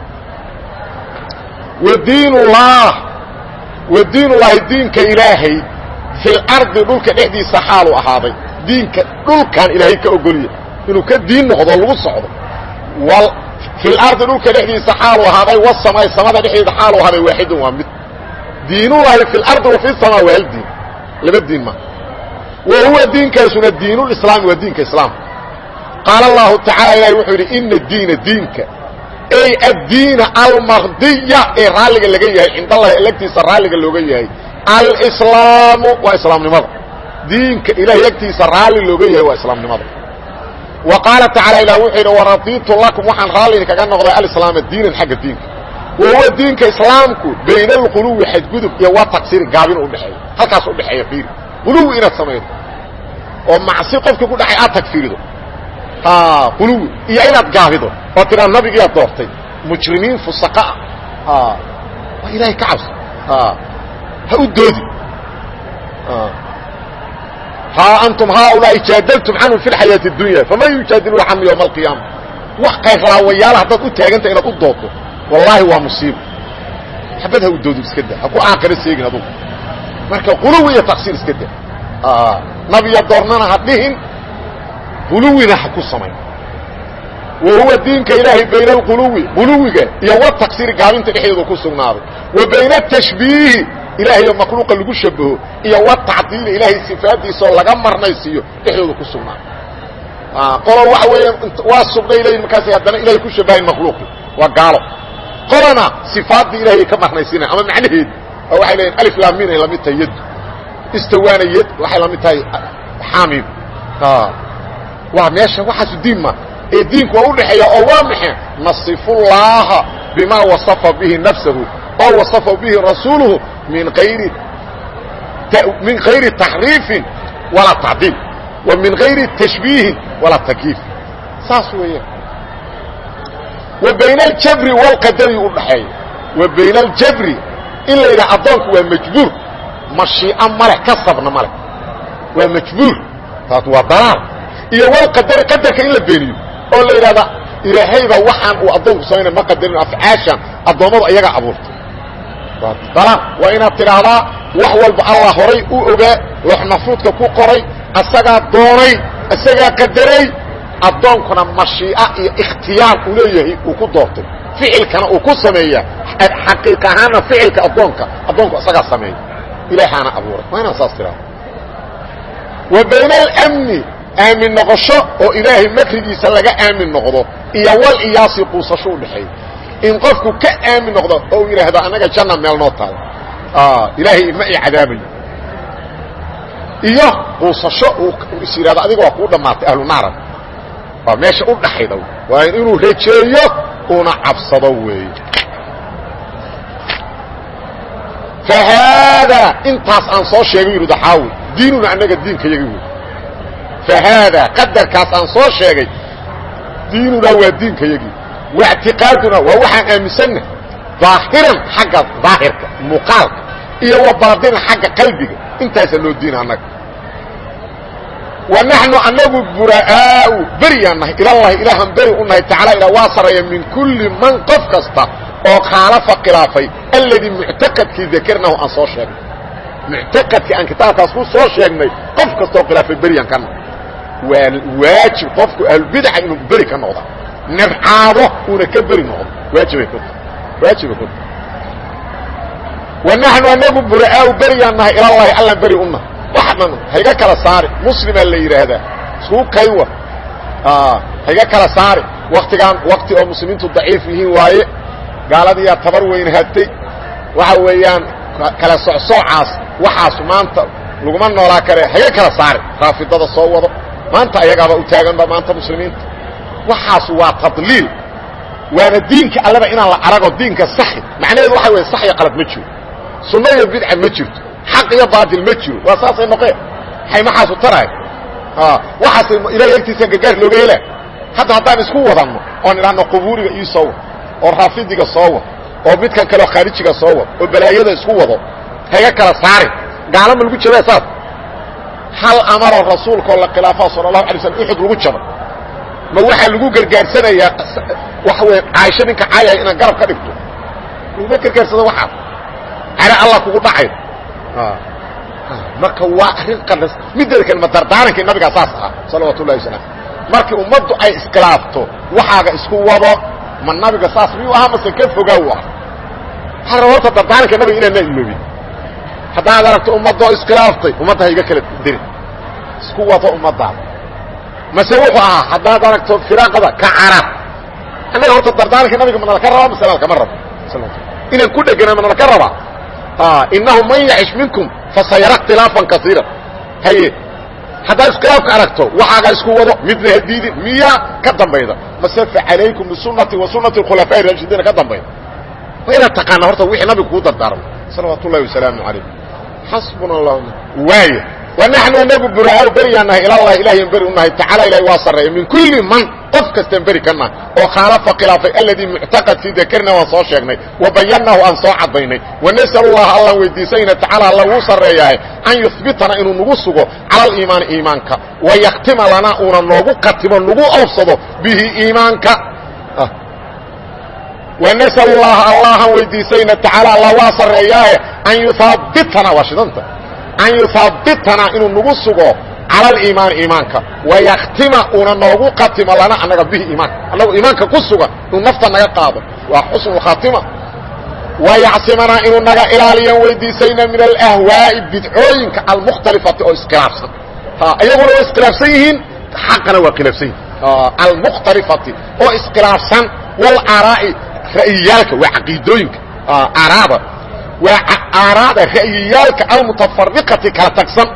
Speaker 1: wadiinullah wadiinullaahi diinka ilaahay fil ardi dhulka dhexdiisa xaalu ahaaday diinka dhulkan ilaahay ka ogolya inuu ka diin noqdo lagu socdo fil ardi dhulka dhexdiisa xaalu ahaaday wasamay samada dhexdeeda xaalu ahaaday waaxidun waa mid diinullaahi fi lardi wa fi samaa waa hal diin laba diin ma wa huwa diinkaasuna diinulislaami waa diinka islaamka qaala allahu tacala ilahi wuxuu yidhi ina diina diinka ay addiina almardiya ee raalliga laga yahay cindallahi lagtiisa raalliga looga yahay alislaamu waa islaamnimada diinka ilahay agtiisa raalli looga yahay waa islaamnimada wa qaala tacala ilah wuxuu yidhi waradiitu lakum waxaan raalli kaga noqday alislaama diinan xagga diinka wa huwa diinka islaamku bayna alquluwi xadgudub iyo wa tagsiri gaabin udhexeeya halkaas udhexeeya fiiri quluwi inaad samaydo oo macsi qofkii ku dhacay aad tagfirido quluwi iyo inaad gaabido oo tiraa nabigiiaad doortay mujrimiin fusaqaa waa ilaahay ka cabso ha u doodi haa antum haaulaa'i jaadaltum canhum fi lxayaati اdunya faman yujaadiluuna canhu ywma alqiyaama wax kayrlaawayaala haddaad u taaganta inaad u doodto wallaahi waa musiibo xabad ha u doodo iska da ha ku aakiro seegin adugu marka quluwi iyo taksiir iska da nabiya doornana ha dhihin quluwina ha ku samayn wa huwa diinka ilaahay bayna alquluwi quluwiga iyo wa taksiiri gaabinta dhexdeedu ku sugnaaday wa bayna atashbiihi ilaahayo makhluuqa lagu shabaho iyo wa tacdiili ilaahay sifaadiisaoo laga marnaysiiyo dhexdooda ku sugnaaday qolo waxa weeyaan waa sugnay leeyihin markaasay haddana ilahay ku shabahayn makhluuqi waa gaalo qolana sifaaddii ilahay ka marnaysiinayan ama macnaheedu oo waxay leeyihin alif laamin ay lamid tahay yaddu istawaana yad waxay lamid tahay xaamim waa meesha waxaasu diin ma ee diinku waa udhexeeya oo waa maxe nasifullaaha bima wasafa bihi nafsahu oo wasafa bihi rasuuluhu min ayri min غayri taxriifin walaa tacdiil wa min غayri tashbiihin walaa takyiif saas weeyaan wa bayna aljabri wاlqadari udhaxeeya wa bayna aljabri in la yidhaha addoonku waa majbuur mashiico maleh kasabna maleh waa majbuur taas waa dalaal iyo wlqadari qadarka in la beeniyo oo la yidhahda ilaahayba waxaan uu addoonku samaynay ma qadarin afcaashan addoommadu ayaga abuurtay waa dalaal waa inaad tidhaahdaa wax walba allah horay u ogaa loox maxfuudka ku qoray asagaa doonay isagaa qadaray addoonkuna mashiica iyo ikhtiyaar uu leeyahay uu ku doortay ficilkana uu ku sameeya xaqiiq ahaanna ficilka addoonka addoonku isagaa sameeya ilaahaana abuuray waa inaad saas tidhahda wa bayna alamni aamin noqosho oo ilaahay makrigiisa laga aamin noqdo iyo wal iyaasi quusasho udhexeeya in qofku ka aamin noqdo oo uu yidhaahdo annaga janna meel noo tahay ilaahay ma i cadaabayo iyo quusasho uu is yidhahdo adiga waa kuu dhammaatay ahlu naaran waa meesha u dhaxayda waa inuu rejeeyo una cabsado weeye fa haadaa intaas aan soo sheegay yidhi daxaawi diinuna annaga diinka yagi wey fa haadaa qadarkaas aan soo sheegay diinunaa waa diinka yagii waictiqaaduna waa waxaan aaminsanna daahiran xagga daahirka muuqaalka iyo wa baadinan xagga qalbiga intaasa noo diina annaga wa naxnu anagu bura'aau beriyaan nahay ilallahi ilaahaan beri u nahay tacaala ilaa waa sarreeya min kulli man qof kasta oo khaalafa khilaafay alladii muctaqadkii dakarnahu aan soo sheegnay muctaqadkii aan kitaabkaas ku soo sheegnay qof kastaoo khilaafay beriyaan ka nahay waa waajib qofku ahlulbidaca inuu beri ka noqda nabcaado uuna ka beri noqdo waajibay ku tahay waajibay ku tahay wa naxnu anagu bura'aau beriyaan nahay ilallahi allaan beri u nahay wax dhan hayga kala saari muslimaa la yidhaahdaa isuu kaywa hayga kala saari waktigaan wakti oo muslimiintu daciif yihiin waaye gaaladiiyaa tabar weyn hatay waxa weeyaan kala socsoocaas waxaas maanta laguma noolaa kare hayga kala saari raafidada soo wado maanta ayagaaba u taaganba maanta muslimiinta waxaas waa tadliil waana diinka allaba inaan la arago diinka saxi macnaheedu waxa wey sax iyo qalad ma jiro sunno iyo bidca ma jirto xaq iyo baatil ma jiro waa saasay noqeen hay maxaasu taraay waxaas ilahay agtiisa gargaar looga helaa hadda haddaan isku wadanno oon idhaahno qubuuriga ii soo wad oo raafidiga soo wad oo midkan kaleo khaarijiga soo wad oo balaayada isku wado hayga kala saari gaalama lagu jabaa saas hal amaroo rasuulkaoo la khilaafaa sala allahu alay slam uxud lagu jabay ma waxaa lagu gargaarsanayaa waxa wey caaisho ninka caayaya inaad garab ka dhigto laguma gargaarsado waxaas cale allah kugu dhacay marka waa arrin qanas mideeda kale ma dardaarankii nabigaa saas ahaa salawaatu ullahi wasalam markii ummaddu ay iskhilaafto waxaaga isku wado ma nabiga saas miyuu ahaa mase ka fogaa u ah waxaa raba horta dardaaranka nabiga inaad naa iloobin haddaad aragto ummaddoo iskhilaaftay ummadda ha iga kala dirin isku wado ummaddaada mase wuxuu ahaa haddaad aragto firaaqada ka carab annaga horta dardaaranka nabiga ma nalaka rabaa mase nalkama rabo inaan ku dhegana ma nalaka rabaa inahu man yacish minkum fasayara اkhtilaafan kaiira haye haddaad iskhilaafka aragto waxaaga isku wado midna hadiidin miyaa ka dambayda mase facalaykum bisunati wa sunati khulafaaءi raashidiina ka dambayda waa inaad taqaana horta wixii nabiga kuu dardaarmo salawaat ullahi wasalaamu alayh xasbuna اllah waaya wanaxnu anagu buraaau beriyaan nahay ilallahi ilahiyan beri u nahay tacala ilahi waa sarreeya min kulli man qof kastaan beri ka nahay oo khaalafa khilaafay alladii muctaqadkii dakarna waan soo sheegnay wa bayannaahu aan soo caddaynay wanas'al llaha allaan weydiisayna tacala alla wuu sarreeyaahe an yuhbitana inuu nagu sugo cala aliimaani iimaanka wa yakhtima lanaa uuna noogu katimo nagu awsado bihi iimaanka wanas'al llaha allahan weydiisayna tacaala alla waa sarreeyaahe an yuhaabitana waa shidanta an yuhaabitana inuu nagu sugo cala aliimaani iimaanka wayakhtima uuna noogu katimo lana annaga bihi iimaanka annagu iimaanka ku sugan inuu nafta naga qaado waa xusnu khaatima wayacsimanaa inuu naga ilaaliyan weydiisayna min alahwaa'i bidcooyinka almukhtalifati oo iskhilaafsan iyaguna waa iskhilaafsan yihiin xaqana waa khilaafsan yihin almukhtalifati oo iskhilaafsan walaaraa'i ra'yiyaalka waa caqiidooyinka aaraada waa aaraada ra'yiyaalka almutafariqati kala tagsan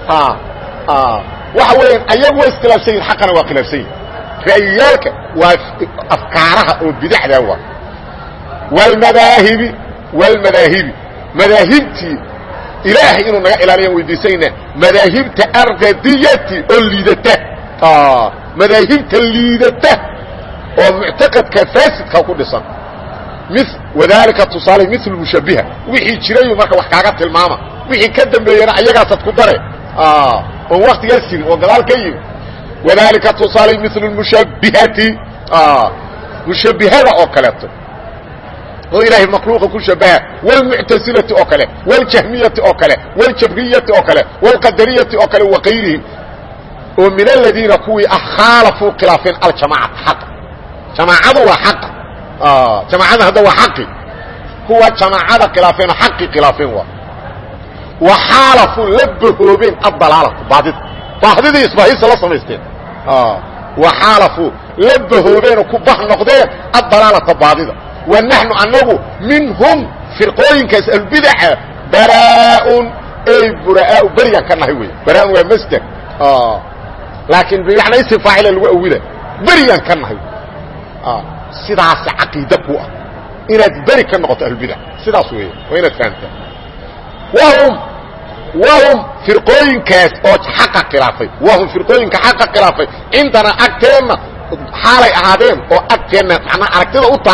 Speaker 1: waxa weeyaan ayagu waa iskhilaafsan yihin xaqana waa khilaafsan yihin ra'yiyaalka waa afkaaraha oo bidacda waa wlmadaahibi wlmadaahibi madaahibtii ilaahay inuu naga ilaaliyan weydiisayna madaahibta ardadiyati oo liidata madaahibta liidata oo muctaqadka faasidka ku dhisan wadalika tusaale mil mushabiha wixii jirayu marka wax kaaga tilmaama wixii ka dambeeyana ayagaasaad ku dare oon waktigaas jirin oo gadaal ka yimi wadalika tusaale mil mushabihati mushabihada oo kaleeto oo ilaahay makhluuqa ku shabaha wاlmuctasilati oo kale wاljahmiyati oo kale wاljabriyati oo kale wاlqadariyati oo kale wakayrihim oo min aladiina kuwii ah khaalafuu khilaafeen aljamacata xaqa jamaacadu waa xaqa jamaacada hadda waa xaqi kuwa jamaacada khilaafeen oo xaqii khilaafeen waa wa xaalafuu la bahoobeen addalaalatu baadida baadidii isbahaysa la samaysteen wa xaalafuu la bahoobeenoo ku bah noqdeen addalaalata baadida wa naxnu anagu minhum firqooyinkaas albidaca baraaun ey buraau beryan ka nahay wey baraaun waa masder laakiin bimacnaa isim faacila lagu awila beryan ka nahay sidaas caqiida ku ah inaad beri ka noqoto ahlbidac sidaas weeye waa inaad fahamtaa wahum wahum firqooyinkaas oo xaqa khilaafay wahum firqooyinka xaqa khilaafay cindana agteenna xaalay ahaadeen oo agteenna macnaa aragtida u taalla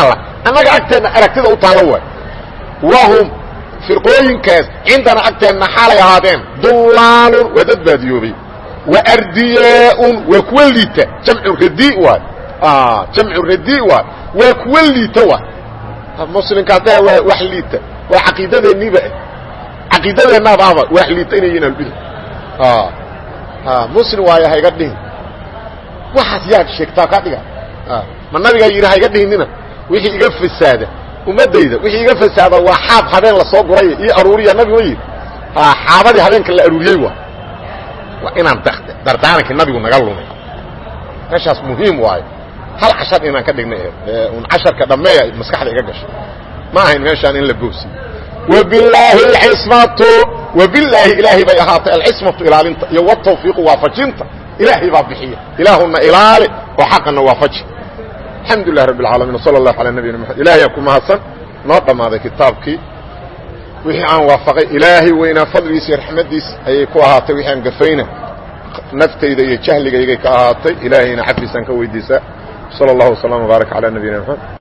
Speaker 1: annaga agteenna aragtida u taalla waay wahum firqooyinkaas cindana agteenna xaalay ahaadeen dullaalun waa dad baadiyoobay wa ardiyaa-un waa kuwa liita jamcu radi waay jamcu radi waay waa kuwa liita waay muslimkaas da waa wax liita waa caqiidadeenniiba caqiidadeennaadaaba wax liita inay yihiin albidc muslim waayo hayga dhihin waxaas yaad sheegtaa kaa dhiga ma nabigaa yidhi hayga dhihinina wixii iga fasaada ummadayda wixii iga fasaada waa xaab habeen lasoo guray io aruuriya nabigu ma yidhi xaabadii habeenka la aruuriyey waa waa inaan dardaarankii nabigu naga lumay meeshaas muhiim waayo hal cashar inaan ka dhignay un casharka dhammeeya maskaxda iga gashay ma ahayn meeshaan in la boosiyo wabilaahi alcismatu wabilaahi ilaahay bay ahaatay alcismatu ilaalinta iyo watawfiiqu waafajinta ilaahay baa bixiya ilaahuna ilaali oo xaqana waafaji alxamdu lilah rabb اlcaalamiin wsala allahu calaa nabiyina maxamed ilahay ku mahadsan noo dhammaaday kitaabkii wixii aan waafaqay ilaahay weynaa fadligiisa iyo raxmaddiis ayay ku ahaatay wixii aan gafayna naftayda iyo jahligaygay ka ahaatay ilaahayna cafiisaan ka weydiisaa sala allahu wasalam wbaarak calaa nabiyina maxamed